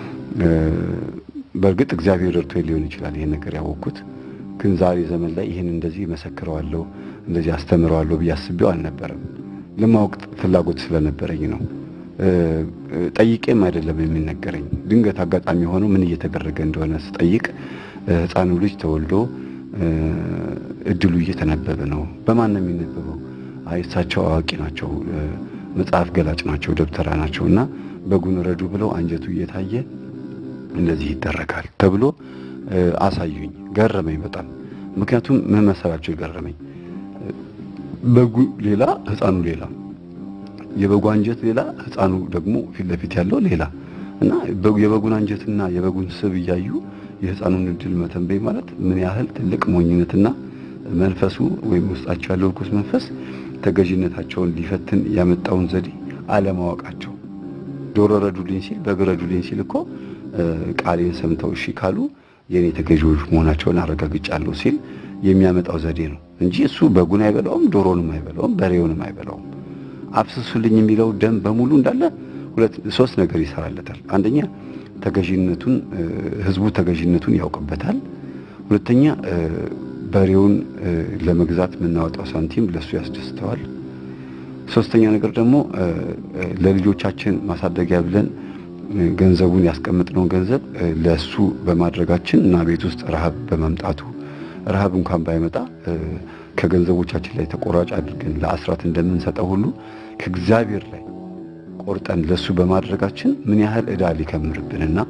በእርግጥ እግዚአብሔር ረድቶ ሊሆን ይችላል ይሄን ነገር ያወቅኩት። ግን ዛሬ ዘመን ላይ ይህን እንደዚህ መሰክረዋለሁ እንደዚህ አስተምረዋለሁ ብዬ አስቤው አልነበረም። ለማወቅ ፍላጎት ስለነበረኝ ነው። ጠይቄም አይደለም የሚነገረኝ። ድንገት አጋጣሚ ሆኖ ምን እየተደረገ እንደሆነ ስጠይቅ ሕፃኑ ልጅ ተወልዶ እድሉ እየተነበበ ነው። በማን ነው የሚነበበው? አይ እሳቸው አዋቂ ናቸው፣ መጽሐፍ ገላጭ ናቸው፣ ደብተራ ናቸው እና በጉን ረዱ ብለው አንጀቱ እየታየ እንደዚህ ይደረጋል ተብሎ አሳዩኝ። ገረመኝ በጣም ምክንያቱም ምን መሰላቸው የገረመኝ በጉ ሌላ ሕፃኑ ሌላ፣ የበጉ አንጀት ሌላ፣ ሕፃኑ ደግሞ ፊት ለፊት ያለው ሌላ እና የበጉን አንጀትና የበጉን ስብ እያዩ የሕፃኑን እድል መተንበይ ማለት ምን ያህል ትልቅ ሞኝነትና መንፈሱ ወይም ውስጣቸው ያለው ርኩስ መንፈስ ተገዥነታቸውን ሊፈትን ያመጣውን ዘዴ አለማወቃቸው። ዶሮ ረዱልኝ ሲል በግ ረዱልኝ ሲል እኮ ቃሌን ሰምተው እሺ ካሉ የእኔ ተገዢዎች መሆናቸውን አረጋግጫለሁ ሲል የሚያመጣው ዘዴ ነው እንጂ እሱ በጉን አይበላውም፣ ዶሮንም አይበላውም፣ በሬውንም አይበላውም። አፍስሱልኝ የሚለው ደም በሙሉ እንዳለ ሁለት ሶስት ነገር ይሰራለታል። አንደኛ ተገዢነቱን ህዝቡ ተገዢነቱን ያውቅበታል። ሁለተኛ በሬውን ለመግዛት የምናወጣው ሳንቲም ለሱ ያስደስተዋል። ሶስተኛ ነገር ደግሞ ለልጆቻችን ማሳደጊያ ብለን ገንዘቡን ያስቀምጥነውን ገንዘብ ለሱ በማድረጋችን እና ቤት ውስጥ ረሃብ በመምጣቱ ረሃብ እንኳን ባይመጣ ከገንዘቦቻችን ላይ ተቆራጭ አድርገን ለአስራት እንደምንሰጠው ሁሉ ከእግዚአብሔር ላይ ቆርጠን ለሱ በማድረጋችን ምን ያህል ዕዳ ሊከምርብንና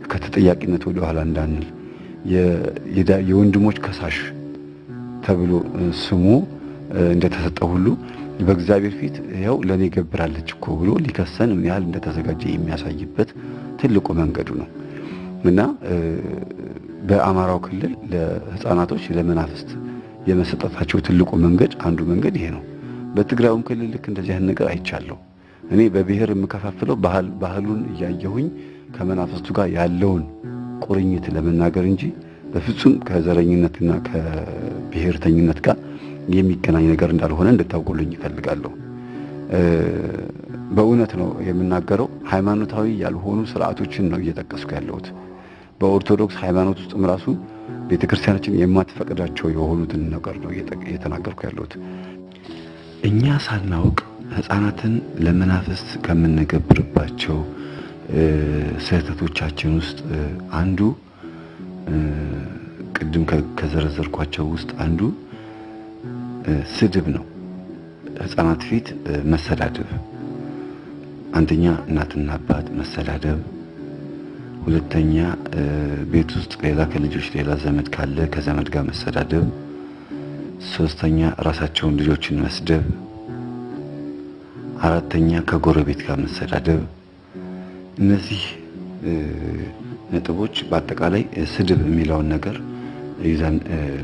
ከተጠያቂነት ወደ ኋላ እንዳንል የወንድሞች ከሳሽ ተብሎ ስሙ እንደተሰጠ ሁሉ በእግዚአብሔር ፊት ያው ለእኔ ገብራለች እኮ ብሎ ሊከሰን ምን ያህል እንደተዘጋጀ የሚያሳይበት ትልቁ መንገዱ ነው እና በአማራው ክልል ለሕፃናቶች ለመናፍስት የመሰጠታቸው ትልቁ መንገድ አንዱ መንገድ ይሄ ነው። በትግራዩም ክልል ልክ እንደዚህ አይነት ነገር አይቻለሁ። እኔ በብሔር የምከፋፍለው ባህል ባህሉን እያየሁኝ ከመናፍስቱ ጋር ያለውን ቁርኝት ለመናገር እንጂ በፍጹም ከዘረኝነትና ከብሔርተኝነት ጋር የሚገናኝ ነገር እንዳልሆነ እንድታውቁልኝ ይፈልጋለሁ። በእውነት ነው የምናገረው። ሃይማኖታዊ ያልሆኑ ስርዓቶችን ነው እየጠቀስኩ ያለሁት። በኦርቶዶክስ ሃይማኖት ውስጥም ራሱ ቤተ ክርስቲያናችን የማትፈቅዳቸው የሆኑትን ነገር ነው እየተናገርኩ ያለሁት። እኛ ሳናውቅ ሕፃናትን ለመናፍስት ከምንገብርባቸው ስህተቶቻችን ውስጥ አንዱ ቅድም ከዘረዘርኳቸው ውስጥ አንዱ ስድብ ነው። ሕፃናት ፊት መሰዳደብ፣ አንደኛ እናትና አባት መሰዳደብ፣ ሁለተኛ ቤት ውስጥ ሌላ ከልጆች ሌላ ዘመድ ካለ ከዘመድ ጋር መሰዳደብ፣ ሶስተኛ ራሳቸውን ልጆችን መስደብ፣ አራተኛ ከጎረቤት ጋር መሰዳደብ። እነዚህ ነጥቦች በአጠቃላይ ስድብ የሚለውን ነገር ይዘን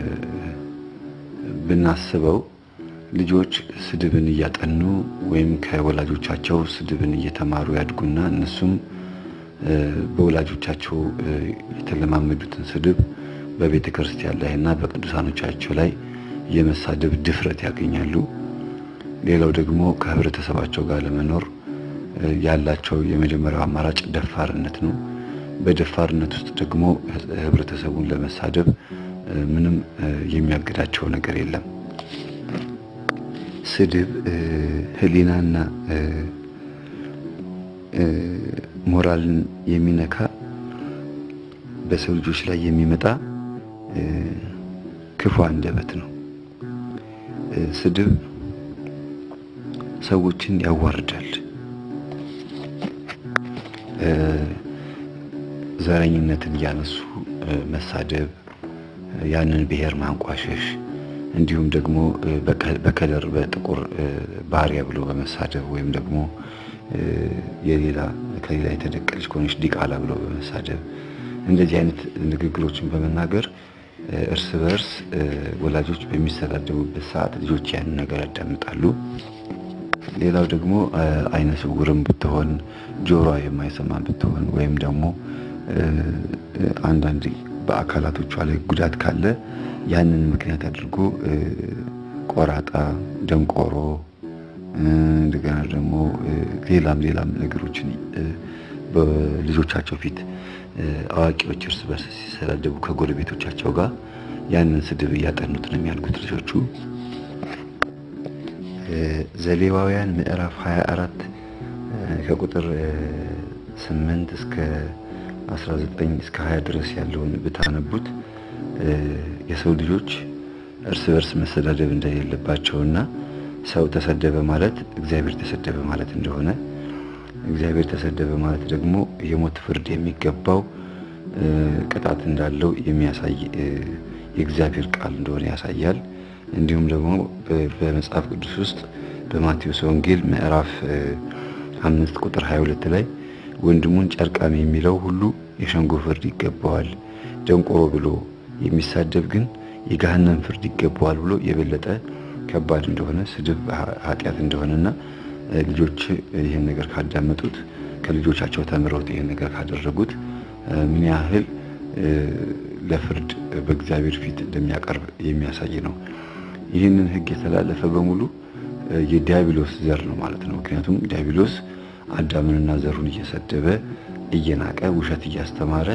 ብናስበው ልጆች ስድብን እያጠኑ ወይም ከወላጆቻቸው ስድብን እየተማሩ ያድጉና እነሱም በወላጆቻቸው የተለማመዱትን ስድብ በቤተ ክርስቲያን ላይ እና በቅዱሳኖቻቸው ላይ የመሳደብ ድፍረት ያገኛሉ። ሌላው ደግሞ ከህብረተሰባቸው ጋር ለመኖር ያላቸው የመጀመሪያው አማራጭ ደፋርነት ነው። በደፋርነት ውስጥ ደግሞ ህብረተሰቡን ለመሳደብ ምንም የሚያግዳቸው ነገር የለም። ስድብ ህሊናና ሞራልን የሚነካ በሰው ልጆች ላይ የሚመጣ ክፉ አንደበት ነው። ስድብ ሰዎችን ያዋርዳል። ዘረኝነትን እያነሱ መሳደብ፣ ያንን ብሔር ማንቋሸሽ እንዲሁም ደግሞ በከለር በጥቁር ባሪያ ብሎ በመሳደብ ወይም ደግሞ የሌላ ከሌላ የተደቀለች ከሆነች ዲቃላ ብሎ በመሳደብ እንደዚህ አይነት ንግግሮችን በመናገር እርስ በርስ ወላጆች በሚሰዳደቡበት ሰዓት ልጆች ያንን ነገር ያዳምጣሉ። ሌላው ደግሞ አይነ ስውርም ብትሆን ጆሮዋ የማይሰማ ብትሆን ወይም ደግሞ አንዳንድ በአካላቶቿ ላይ ጉዳት ካለ ያንን ምክንያት አድርጎ ቆራጣ፣ ደንቆሮ እንደገና ደግሞ ሌላም ሌላም ነገሮችን በልጆቻቸው ፊት አዋቂዎች እርስ በርስ ሲሰዳደቡ ከጎረቤቶቻቸው ጋር ያንን ስድብ እያጠኑት ነው የሚያድጉት ልጆቹ። ዘሌዋውያን ምዕራፍ 24 ከቁጥር 8 እስከ 19 እስከ 20 ድረስ ያለውን ብታነቡት የሰው ልጆች እርስ በርስ መሰዳደብ እንደሌለባቸውና ሰው ተሰደበ ማለት እግዚአብሔር ተሰደበ ማለት እንደሆነ እግዚአብሔር ተሰደበ ማለት ደግሞ የሞት ፍርድ የሚገባው ቅጣት እንዳለው የሚያሳይ የእግዚአብሔር ቃል እንደሆነ ያሳያል። እንዲሁም ደግሞ በመጽሐፍ ቅዱስ ውስጥ በማቴዎስ ወንጌል ምዕራፍ አምስት ቁጥር 22 ላይ ወንድሙን ጨርቃም የሚለው ሁሉ የሸንጎ ፍርድ ይገባዋል፣ ደንቆሮ ብሎ የሚሳደብ ግን የገሃነም ፍርድ ይገባዋል ብሎ የበለጠ ከባድ እንደሆነ ስድብ ኃጢአት እንደሆነና ልጆች ይህን ነገር ካዳመጡት ከልጆቻቸው ተምረውት ይህን ነገር ካደረጉት ምን ያህል ለፍርድ በእግዚአብሔር ፊት እንደሚያቀርብ የሚያሳይ ነው። ይህንን ሕግ የተላለፈ በሙሉ የዲያብሎስ ዘር ነው ማለት ነው። ምክንያቱም ዲያብሎስ አዳምንና ዘሩን እየሰደበ እየናቀ ውሸት እያስተማረ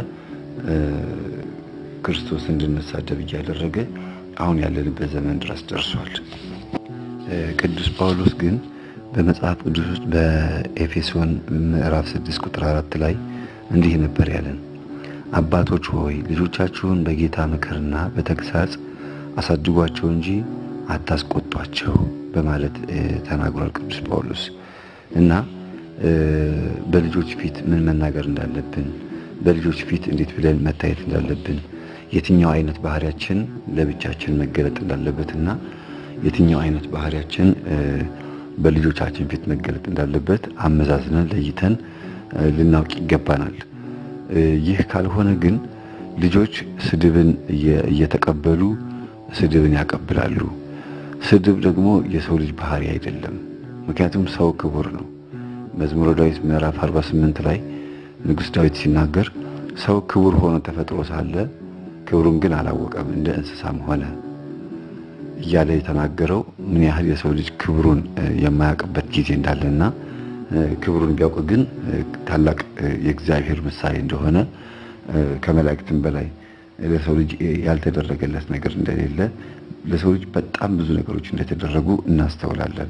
ክርስቶስ እንድንሳደብ እያደረገ አሁን ያለንበት ዘመን ድረስ ደርሷል። ቅዱስ ጳውሎስ ግን በመጽሐፍ ቅዱስ ውስጥ በኤፌሶን ምዕራፍ 6 ቁጥር 4 ላይ እንዲህ ነበር ያለን፣ አባቶች ሆይ ልጆቻችሁን በጌታ ምክርና በተግሳጽ አሳድጓቸው እንጂ አታስቆጧቸው በማለት ተናግሯል ቅዱስ ጳውሎስ እና በልጆች ፊት ምን መናገር እንዳለብን በልጆች ፊት እንዴት ብለን መታየት እንዳለብን የትኛው አይነት ባህሪያችን ለብቻችን መገለጥ እንዳለበትና የትኛው አይነት ባህሪያችን በልጆቻችን ፊት መገለጥ እንዳለበት አመዛዝነን ለይተን ልናውቅ ይገባናል። ይህ ካልሆነ ግን ልጆች ስድብን እየተቀበሉ ስድብን ያቀብላሉ። ስድብ ደግሞ የሰው ልጅ ባህሪ አይደለም። ምክንያቱም ሰው ክቡር ነው። መዝሙረ ዳዊት ምዕራፍ 48 ላይ ንጉሥ ዳዊት ሲናገር ሰው ክቡር ሆኖ ተፈጥሮ ሳለ ክብሩን ግን አላወቀም፣ እንደ እንስሳም ሆነ እያለ የተናገረው ምን ያህል የሰው ልጅ ክብሩን የማያውቅበት ጊዜ እንዳለና ክብሩን ቢያውቅ ግን ታላቅ የእግዚአብሔር ምሳሌ እንደሆነ ከመላእክትም በላይ ለሰው ልጅ ያልተደረገለት ነገር እንደሌለ ለሰው ልጅ በጣም ብዙ ነገሮች እንደተደረጉ እናስተውላለን።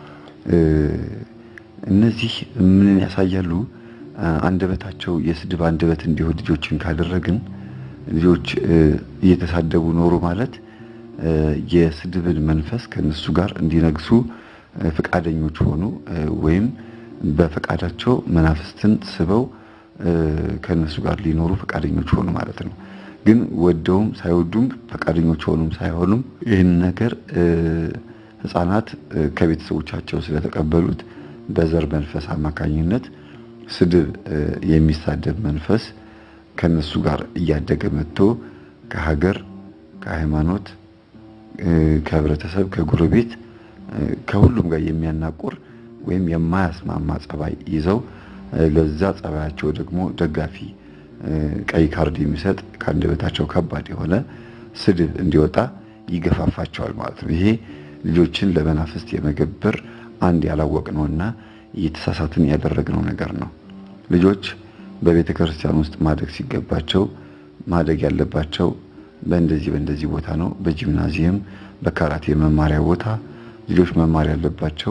እነዚህ ምንን ያሳያሉ? አንደበታቸው የስድብ አንደበት እንዲሆን ልጆችን ካደረግን ልጆች እየተሳደቡ ኖሩ ማለት የስድብን መንፈስ ከነሱ ጋር እንዲነግሱ ፈቃደኞች ሆኑ ወይም በፈቃዳቸው መናፍስትን ስበው ከነሱ ጋር ሊኖሩ ፈቃደኞች ሆኑ ማለት ነው። ግን ወደውም ሳይወዱም ፈቃደኞች ሆኑም ሳይሆኑም ይህን ነገር ሕፃናት ከቤተሰቦቻቸው ስለተቀበሉት በዘር መንፈስ አማካኝነት ስድብ የሚሳደብ መንፈስ ከነሱ ጋር እያደገ መጥቶ ከሀገር፣ ከሃይማኖት፣ ከህብረተሰብ፣ ከጎረቤት ከሁሉም ጋር የሚያናቁር ወይም የማያስማማ ጸባይ ይዘው ለዛ ጸባያቸው ደግሞ ደጋፊ ቀይ ካርድ የሚሰጥ ከአንደበታቸው ከባድ የሆነ ስድብ እንዲወጣ ይገፋፋቸዋል ማለት ነው። ይሄ ልጆችን ለመናፍስት የመገበር አንድ ያላወቅነውና እየተሳሳትን ያደረግነው ነገር ነው። ልጆች በቤተ ክርስቲያን ውስጥ ማደግ ሲገባቸው ማደግ ያለባቸው በእንደዚህ በእንደዚህ ቦታ ነው። በጂምናዚየም በካራቴ መማሪያ ቦታ ልጆች መማር ያለባቸው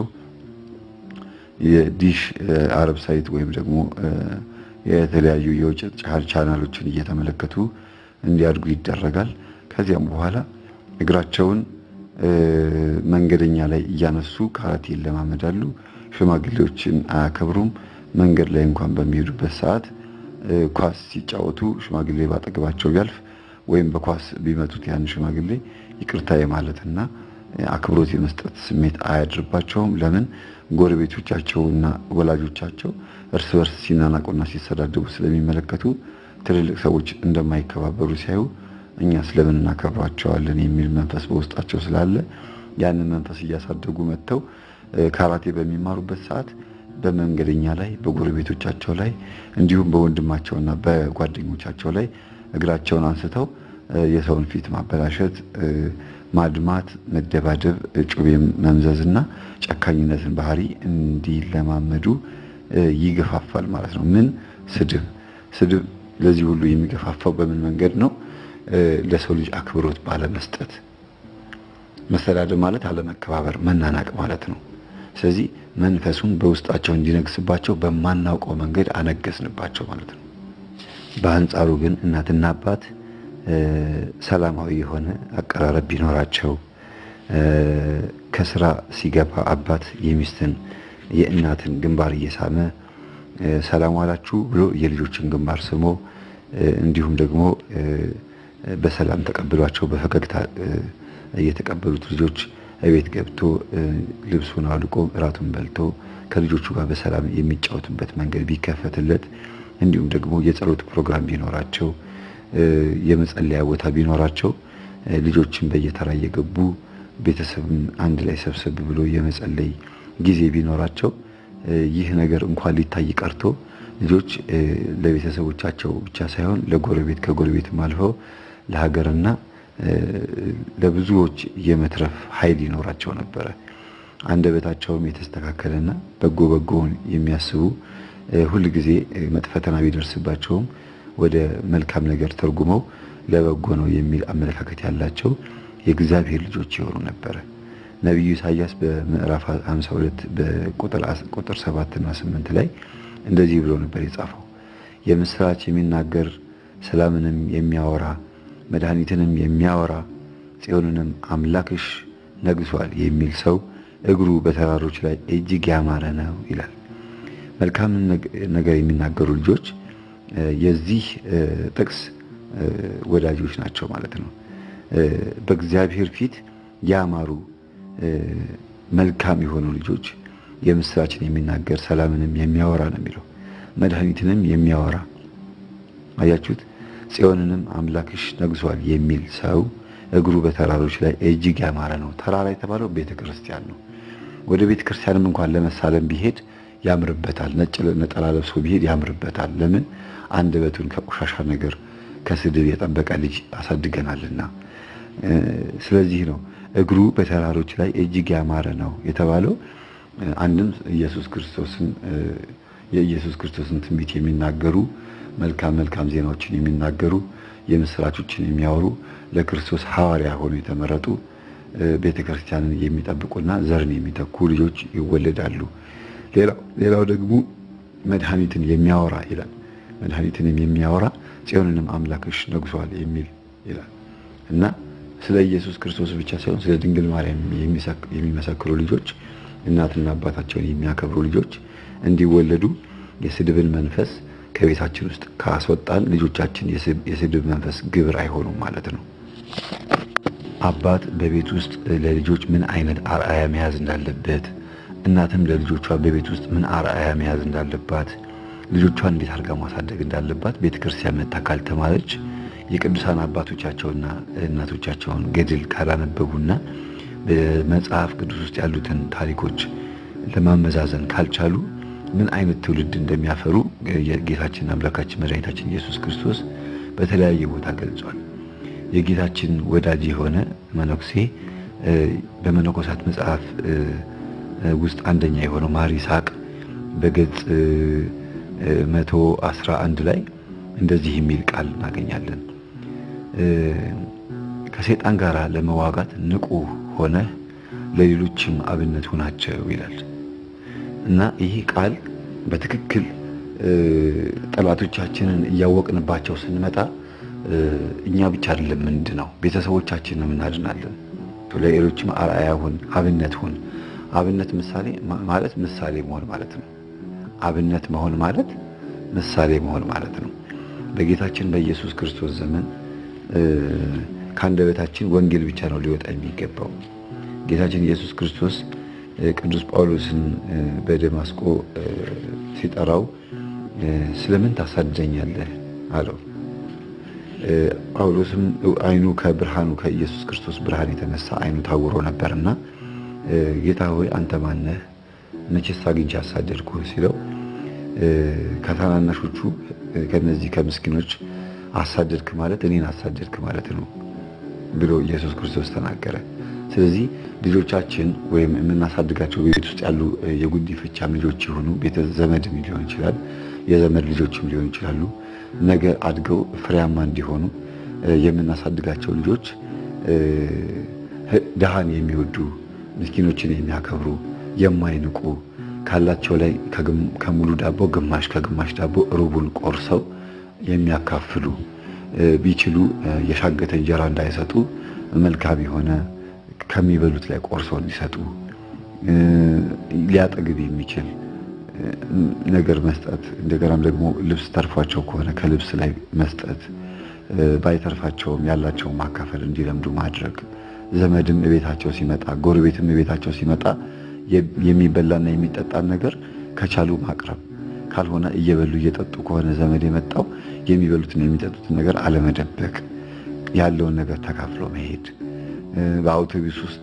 የዲሽ አረብ ሳይት ወይም ደግሞ የተለያዩ የውጭ ቻናሎችን እየተመለከቱ እንዲያድጉ ይደረጋል። ከዚያም በኋላ እግራቸውን መንገደኛ ላይ እያነሱ ካራቴ ይለማመዳሉ። ሽማግሌዎችን አያከብሩም። መንገድ ላይ እንኳን በሚሄዱበት ሰዓት ኳስ ሲጫወቱ ሽማግሌ ባጠገባቸው ቢያልፍ ወይም በኳስ ቢመቱት ያን ሽማግሌ ይቅርታ የማለትና አክብሮት የመስጠት ስሜት አያድርባቸውም። ለምን? ጎረቤቶቻቸውና ወላጆቻቸው እርስ በርስ ሲናናቁና ሲሰዳደቡ ስለሚመለከቱ ትልልቅ ሰዎች እንደማይከባበሩ ሲያዩ እኛ ስለምን እናከብሯቸዋለን የሚል መንፈስ በውስጣቸው ስላለ ያንን መንፈስ እያሳደጉ መጥተው ካራቴ በሚማሩበት ሰዓት በመንገደኛ ላይ በጎረቤቶቻቸው ላይ እንዲሁም በወንድማቸውና በጓደኞቻቸው ላይ እግራቸውን አንስተው የሰውን ፊት ማበላሸት፣ ማድማት፣ መደባደብ፣ ጩቤ መምዘዝና ጨካኝነትን ባህሪ እንዲለማመዱ ይገፋፋል ማለት ነው። ምን ስድብ ስድብ ለዚህ ሁሉ የሚገፋፋው በምን መንገድ ነው? ለሰው ልጅ አክብሮት ባለመስጠት። መሰዳደብ ማለት አለመከባበር፣ መናናቅ ማለት ነው። ስለዚህ መንፈሱን በውስጣቸው እንዲነግስባቸው በማናውቀው መንገድ አነገስንባቸው ማለት ነው። በአንጻሩ ግን እናትና አባት ሰላማዊ የሆነ አቀራረብ ቢኖራቸው ከስራ ሲገባ አባት የሚስትን የእናትን ግንባር እየሳመ ሰላም ዋላችሁ ብሎ የልጆችን ግንባር ስሞ እንዲሁም ደግሞ በሰላም ተቀብሏቸው በፈገግታ እየተቀበሉት ልጆች እቤት ገብቶ ልብሱን አውልቆ እራቱን በልቶ ከልጆቹ ጋር በሰላም የሚጫወቱበት መንገድ ቢከፈትለት እንዲሁም ደግሞ የጸሎት ፕሮግራም ቢኖራቸው የመጸለያ ቦታ ቢኖራቸው ልጆችን በየተራ እየገቡ ቤተሰብን አንድ ላይ ሰብሰብ ብሎ የመጸለይ ጊዜ ቢኖራቸው ይህ ነገር እንኳን ሊታይ ቀርቶ ልጆች ለቤተሰቦቻቸው ብቻ ሳይሆን ለጎረቤት ከጎረቤትም አልፈው ለሀገርና ለብዙዎች የመትረፍ ኃይል ይኖራቸው ነበረ። አንደበታቸውም የተስተካከለና በጎ በጎውን የሚያስቡ ሁል ጊዜ መጥፎ ፈተና ቢደርስባቸውም ወደ መልካም ነገር ተርጉመው ለበጎ ነው የሚል አመለካከት ያላቸው የእግዚአብሔር ልጆች የሆኑ ነበረ። ነቢዩ ኢሳያስ በምዕራፍ 52 በቁጥር 7 እና 8 ላይ እንደዚህ ብሎ ነበር የጻፈው። የምስራች የሚናገር ሰላምንም የሚያወራ መድኃኒትንም የሚያወራ ጽዮንንም አምላክሽ ነግሷል የሚል ሰው እግሩ በተራሮች ላይ እጅግ ያማረ ነው ይላል። መልካምን ነገር የሚናገሩ ልጆች የዚህ ጥቅስ ወዳጆች ናቸው ማለት ነው። በእግዚአብሔር ፊት ያማሩ መልካም የሆኑ ልጆች የምስራችን የሚናገር ሰላምንም የሚያወራ ነው የሚለው መድኃኒትንም የሚያወራ አያችሁት። ጽዮንንም አምላክሽ ነግሷል የሚል ሰው እግሩ በተራሮች ላይ እጅግ ያማረ ነው። ተራራ የተባለው ቤተ ክርስቲያን ነው። ወደ ቤተ ክርስቲያንም እንኳን ለመሳለም ቢሄድ ያምርበታል። ነጭ ነጠላ ለብሶ ቢሄድ ያምርበታል። ለምን? አንደበቱን ከቆሻሻ ነገር ከስድብ የጠበቀ ልጅ አሳድገናልና። ስለዚህ ነው እግሩ በተራሮች ላይ እጅግ ያማረ ነው የተባለው። አንድም ኢየሱስ ክርስቶስን የኢየሱስ ክርስቶስን ትንቢት የሚናገሩ መልካም መልካም ዜናዎችን የሚናገሩ የምስራቾችን የሚያወሩ ለክርስቶስ ሐዋርያ ሆኖ የተመረጡ ቤተ ክርስቲያንን የሚጠብቁና ዘርን የሚተኩ ልጆች ይወለዳሉ። ሌላው ደግሞ መድኃኒትን የሚያወራ ይላል። መድኃኒትንም የሚያወራ ጽዮንንም አምላክሽ ነግሷል የሚል ይላል እና ስለ ኢየሱስ ክርስቶስ ብቻ ሳይሆን ስለ ድንግል ማርያም የሚመሰክሩ ልጆች እናትና አባታቸውን የሚያከብሩ ልጆች እንዲወለዱ የስድብን መንፈስ ከቤታችን ውስጥ ካስወጣን ልጆቻችን የስድብ መንፈስ ግብር አይሆኑም ማለት ነው። አባት በቤት ውስጥ ለልጆች ምን አይነት አርአያ መያዝ እንዳለበት፣ እናትም ለልጆቿ በቤት ውስጥ ምን አርአያ መያዝ እንዳለባት፣ ልጆቿን እንዴት አድርጋ ማሳደግ እንዳለባት ቤተ ክርስቲያን መታ ካልተማረች የቅዱሳን አባቶቻቸውና እናቶቻቸውን ገድል ካላነበቡና በመጽሐፍ ቅዱስ ውስጥ ያሉትን ታሪኮች ለማመዛዘን ካልቻሉ ምን አይነት ትውልድ እንደሚያፈሩ የጌታችን አምላካችን መድኃኒታችን ኢየሱስ ክርስቶስ በተለያየ ቦታ ገልጿል። የጌታችን ወዳጅ የሆነ መነኩሴ በመነኮሳት መጽሐፍ ውስጥ አንደኛ የሆነው ማር ይስሐቅ በገጽ መቶ አስራ አንድ ላይ እንደዚህ የሚል ቃል እናገኛለን። ከሰይጣን ጋር ለመዋጋት ንቁ ሆነህ ለሌሎችም አብነት ሁናቸው ይላል እና ይህ ቃል በትክክል ጠላቶቻችንን እያወቅንባቸው ስንመጣ እኛ ብቻ አይደለም ምንድነው ቤተሰቦቻችንን እናድናለን። ለሌሎችም አርአያ ሁን፣ አብነት ሁን። አብነት ምሳሌ ማለት ምሳሌ መሆን ማለት ነው። አብነት መሆን ማለት ምሳሌ መሆን ማለት ነው። በጌታችን በኢየሱስ ክርስቶስ ዘመን ከአንደበታችን ወንጌል ብቻ ነው ሊወጣ የሚገባው። ጌታችን ኢየሱስ ክርስቶስ ቅዱስ ጳውሎስን በደማስቆ ሲጠራው ስለምን ታሳድደኛለህ አለው። ጳውሎስም ዓይኑ ከብርሃኑ ከኢየሱስ ክርስቶስ ብርሃን የተነሳ ዓይኑ ታውሮ ነበርና ጌታ ሆይ አንተ ማነህ? መቼስ አግኝቼ አሳደድኩህ ሲለው ከታናናሾቹ ከነዚህ ከምስኪኖች አሳደድክ ማለት እኔን አሳደድክ ማለት ነው ብሎ ኢየሱስ ክርስቶስ ተናገረ። ስለዚህ ልጆቻችን ወይም የምናሳድጋቸው ቤት ውስጥ ያሉ የጉዲፈቻም ልጆች የሆኑ ቤተ ዘመድም ሊሆን ይችላል፣ የዘመድ ልጆችም ሊሆን ይችላሉ። ነገ አድገው ፍሬያማ እንዲሆኑ የምናሳድጋቸው ልጆች ድሃን የሚወዱ ምስኪኖችን የሚያከብሩ የማይንቁ ካላቸው ላይ ከሙሉ ዳቦ ግማሽ ከግማሽ ዳቦ ሩቡን ቆርሰው የሚያካፍሉ ቢችሉ የሻገተ እንጀራ እንዳይሰጡ መልካም የሆነ ከሚበሉት ላይ ቆርሰው እንዲሰጡ ሊያጠግብ የሚችል ነገር መስጠት። እንደገናም ደግሞ ልብስ ተርፏቸው ከሆነ ከልብስ ላይ መስጠት፣ ባይተርፋቸውም ያላቸውን ማካፈል እንዲለምዱ ማድረግ። ዘመድም እቤታቸው ሲመጣ፣ ጎረቤትም እቤታቸው ሲመጣ የሚበላና የሚጠጣን ነገር ከቻሉ ማቅረብ፣ ካልሆነ እየበሉ እየጠጡ ከሆነ ዘመድ የመጣው የሚበሉትን የሚጠጡትን ነገር አለመደበቅ፣ ያለውን ነገር ተካፍሎ መሄድ በአውቶቡስ ውስጥ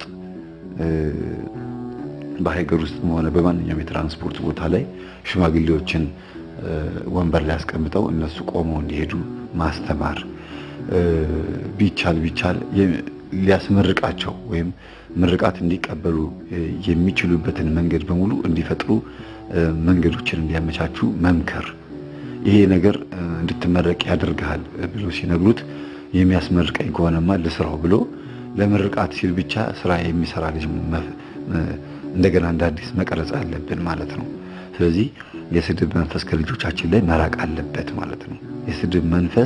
በሀገር ውስጥም ሆነ በማንኛውም የትራንስፖርት ቦታ ላይ ሽማግሌዎችን ወንበር ላይ አስቀምጠው እነሱ ቆመው እንዲሄዱ ማስተማር ቢቻል ቢቻል ሊያስመርቃቸው ወይም ምርቃት እንዲቀበሉ የሚችሉበትን መንገድ በሙሉ እንዲፈጥሩ መንገዶችን እንዲያመቻቹ መምከር። ይሄ ነገር እንድትመረቅ ያደርግሃል ብሎ ሲነግሩት የሚያስመርቀኝ ከሆነማ ልስራው ብሎ ለምርቃት ሲል ብቻ ስራ የሚሰራ ልጅ እንደገና እንደ አዲስ መቀረጽ አለብን ማለት ነው። ስለዚህ የስድብ መንፈስ ከልጆቻችን ላይ መራቅ አለበት ማለት ነው። የስድብ መንፈስ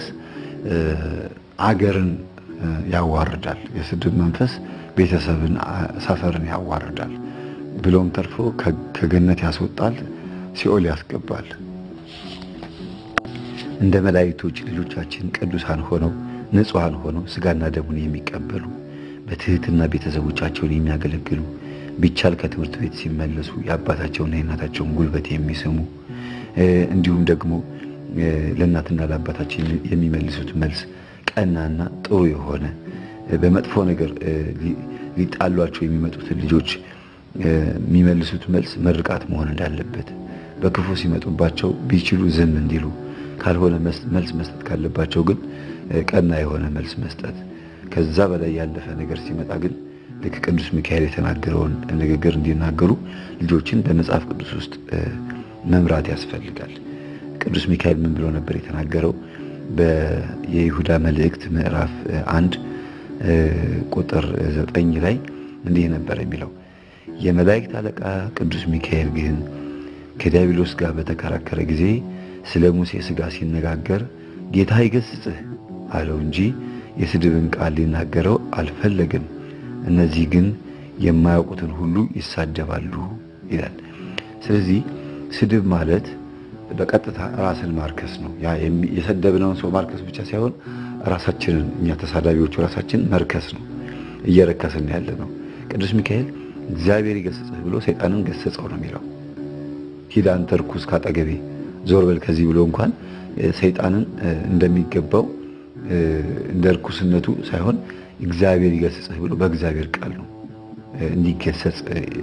አገርን ያዋርዳል። የስድብ መንፈስ ቤተሰብን፣ ሰፈርን ያዋርዳል። ብሎም ተርፎ ከገነት ያስወጣል፣ ሲኦል ያስገባል። እንደ መላእክቶች ልጆቻችን ቅዱሳን ሆነው ንጹሐን ሆነው ስጋና ደሙን የሚቀበሉ በትህትና ቤተሰቦቻቸውን የሚያገለግሉ ቢቻል ከትምህርት ቤት ሲመለሱ የአባታቸውና የእናታቸውን ጉልበት የሚስሙ እንዲሁም ደግሞ ለእናትና ለአባታቸው የሚመልሱት መልስ ቀናና ጥሩ የሆነ በመጥፎ ነገር ሊጣሏቸው የሚመጡትን ልጆች የሚመልሱት መልስ ምርቃት መሆን እንዳለበት በክፉ ሲመጡባቸው ቢችሉ ዝም እንዲሉ ካልሆነ መልስ መስጠት ካለባቸው ግን ቀና የሆነ መልስ መስጠት ከዛ በላይ ያለፈ ነገር ሲመጣ ግን ልክ ቅዱስ ሚካኤል የተናገረውን ንግግር እንዲናገሩ ልጆችን በመጽሐፍ ቅዱስ ውስጥ መምራት ያስፈልጋል። ቅዱስ ሚካኤል ምን ብሎ ነበር የተናገረው? የይሁዳ መልእክት ምዕራፍ አንድ ቁጥር ዘጠኝ ላይ እንዲህ ነበር የሚለው የመላእክት አለቃ ቅዱስ ሚካኤል ግን ከዲያብሎስ ጋር በተከራከረ ጊዜ ስለ ሙሴ ሥጋ ሲነጋገር ጌታ ይገስጽህ አለው እንጂ የስድብን ቃል ሊናገረው አልፈለግም። እነዚህ ግን የማያውቁትን ሁሉ ይሳደባሉ ይላል። ስለዚህ ስድብ ማለት በቀጥታ ራስን ማርከስ ነው። ያ የሰደብነውን ሰው ማርከስ ብቻ ሳይሆን ራሳችንን እኛ ተሳዳቢዎቹ ራሳችን መርከስ ነው። እየረከስን ያለ ነው። ቅዱስ ሚካኤል እግዚአብሔር ይገስጽህ ብሎ ሰይጣንን ገሰጸው ነው የሚለው። ሂድ አንተ ርኩስ ካጠገቤ ዞር በል ከዚህ ብሎ እንኳን ሰይጣንን እንደሚገባው እንደ ርኩስነቱ ሳይሆን እግዚአብሔር ይገስጽህ ብሎ በእግዚአብሔር ቃል ነው እንዲገሰጽ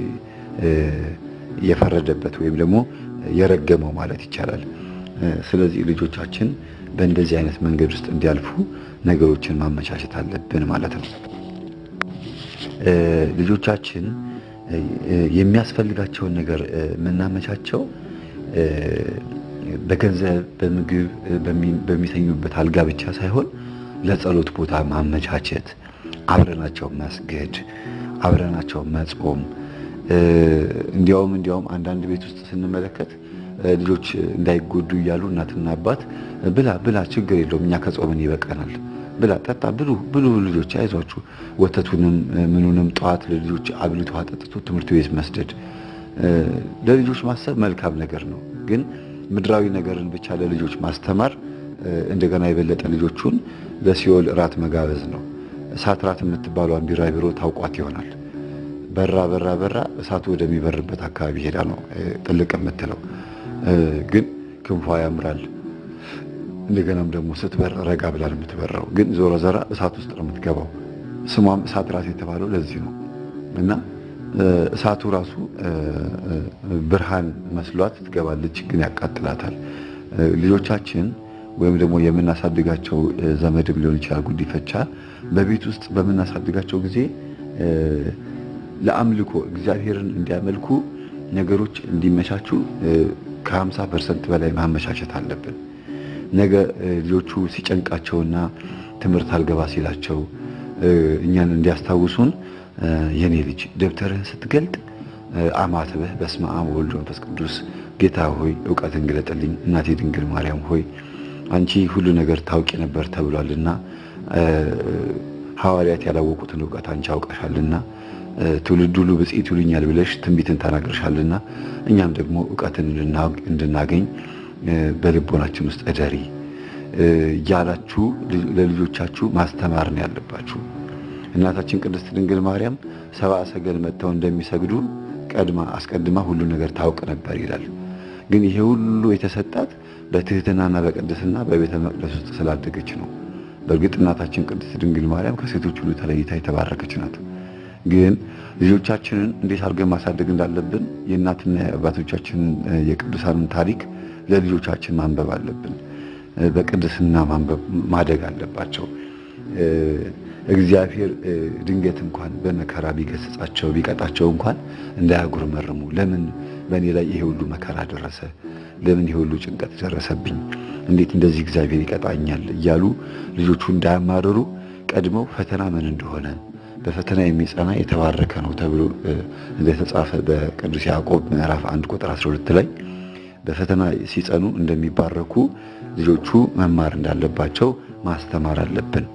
የፈረደበት ወይም ደግሞ የረገመው ማለት ይቻላል። ስለዚህ ልጆቻችን በእንደዚህ አይነት መንገድ ውስጥ እንዲያልፉ ነገሮችን ማመቻቸት አለብን ማለት ነው። ልጆቻችን የሚያስፈልጋቸውን ነገር የምናመቻቸው በገንዘብ፣ በምግብ፣ በሚተኙበት አልጋ ብቻ ሳይሆን ለጸሎት ቦታ ማመቻቸት፣ አብረናቸው መስገድ፣ አብረናቸው መጾም እንዲያውም እንዲያውም አንዳንድ ቤት ውስጥ ስንመለከት ልጆች እንዳይጎዱ እያሉ እናትና አባት ብላ ብላ ችግር የለውም እኛ ከጾምን ይበቃናል፣ ብላ ጠጣ፣ ብሉ ብሉ ልጆች አይዟችሁ፣ ወተቱንም ምኑንም ጠዋት ለልጆች አብልቶ አጠጥቶ ትምህርት ቤት መስደድ። ለልጆች ማሰብ መልካም ነገር ነው፣ ግን ምድራዊ ነገርን ብቻ ለልጆች ማስተማር እንደገና የበለጠ ልጆቹን በሲኦል እራት መጋበዝ ነው። እሳት ራት የምትባሏን ቢራቢሮ ታውቋት ይሆናል። በራ በራ በራ እሳቱ ወደሚበርበት አካባቢ ሄዳ ነው ጥልቅ የምትለው። ግን ክንፏ ያምራል። እንደገናም ደግሞ ስትበር ረጋ ብላ ነው የምትበረው። ግን ዞሮ ዘራ እሳት ውስጥ ነው የምትገባው። ስሟም እሳት ራት የተባለው ለዚህ ነው እና እሳቱ ራሱ ብርሃን መስሏት ትገባለች፣ ግን ያቃጥላታል። ልጆቻችን ወይም ደግሞ የምናሳድጋቸው ዘመድም ሊሆን ይችላል ጉዲፈቻ በቤት ውስጥ በምናሳድጋቸው ጊዜ ለአምልኮ እግዚአብሔርን እንዲያመልኩ ነገሮች እንዲመቻቹ ከ50 ፐርሰንት በላይ ማመቻቸት አለብን። ነገ ልጆቹ ሲጨንቃቸውና ትምህርት አልገባ ሲላቸው እኛን እንዲያስታውሱን የኔ ልጅ ደብተርህን ስትገልጥ አማትበህ በስመ አብ ወወልድ ወመንፈስ ቅዱስ ጌታ ሆይ እውቀትን ግለጥልኝ፣ እናቴ ድንግል ማርያም ሆይ አንቺ ሁሉ ነገር ታውቂ ነበር ተብሏልና ሐዋርያት ያላወቁትን እውቀት አንቺ አውቀሻልና ትውልድ ሁሉ ብፅዕት ይሉኛል ብለሽ ትንቢትን ተናግረሻልና እኛም ደግሞ እውቀትን እንድናገኝ በልቦናችን ውስጥ እደሪ እያላችሁ ለልጆቻችሁ ማስተማር ነው ያለባችሁ። እናታችን ቅድስት ድንግል ማርያም ሰብአ ሰገል መጥተው እንደሚሰግዱ ቀድማ አስቀድማ ሁሉ ነገር ታውቅ ነበር ይላል። ግን ይሄ ሁሉ የተሰጣት በትህትናና በቅድስና በቤተ መቅደስ ውስጥ ስላደገች ነው። በእርግጥ እናታችን ቅድስት ድንግል ማርያም ከሴቶች ሁሉ ተለይታ የተባረከች ናት። ግን ልጆቻችንን እንዴት አድርገን ማሳደግ እንዳለብን የእናትና የአባቶቻችንን የቅዱሳንን ታሪክ ለልጆቻችን ማንበብ አለብን። በቅድስና ማንበብ ማደግ አለባቸው። እግዚአብሔር ድንገት እንኳን በመከራ ቢገስጻቸው ቢቀጣቸው እንኳን እንዳያጉረመርሙ፣ ለምን በእኔ ላይ ይሄ ሁሉ መከራ ደረሰ? ለምን ይሄ ሁሉ ጭንቀት ደረሰብኝ? እንዴት እንደዚህ እግዚአብሔር ይቀጣኛል? እያሉ ልጆቹ እንዳያማርሩ ቀድመው ፈተና ምን እንደሆነ በፈተና የሚጸና የተባረከ ነው ተብሎ እንደተጻፈ በቅዱስ ያዕቆብ ምዕራፍ አንድ ቁጥር 12 ላይ በፈተና ሲጸኑ እንደሚባረኩ ልጆቹ መማር እንዳለባቸው ማስተማር አለብን።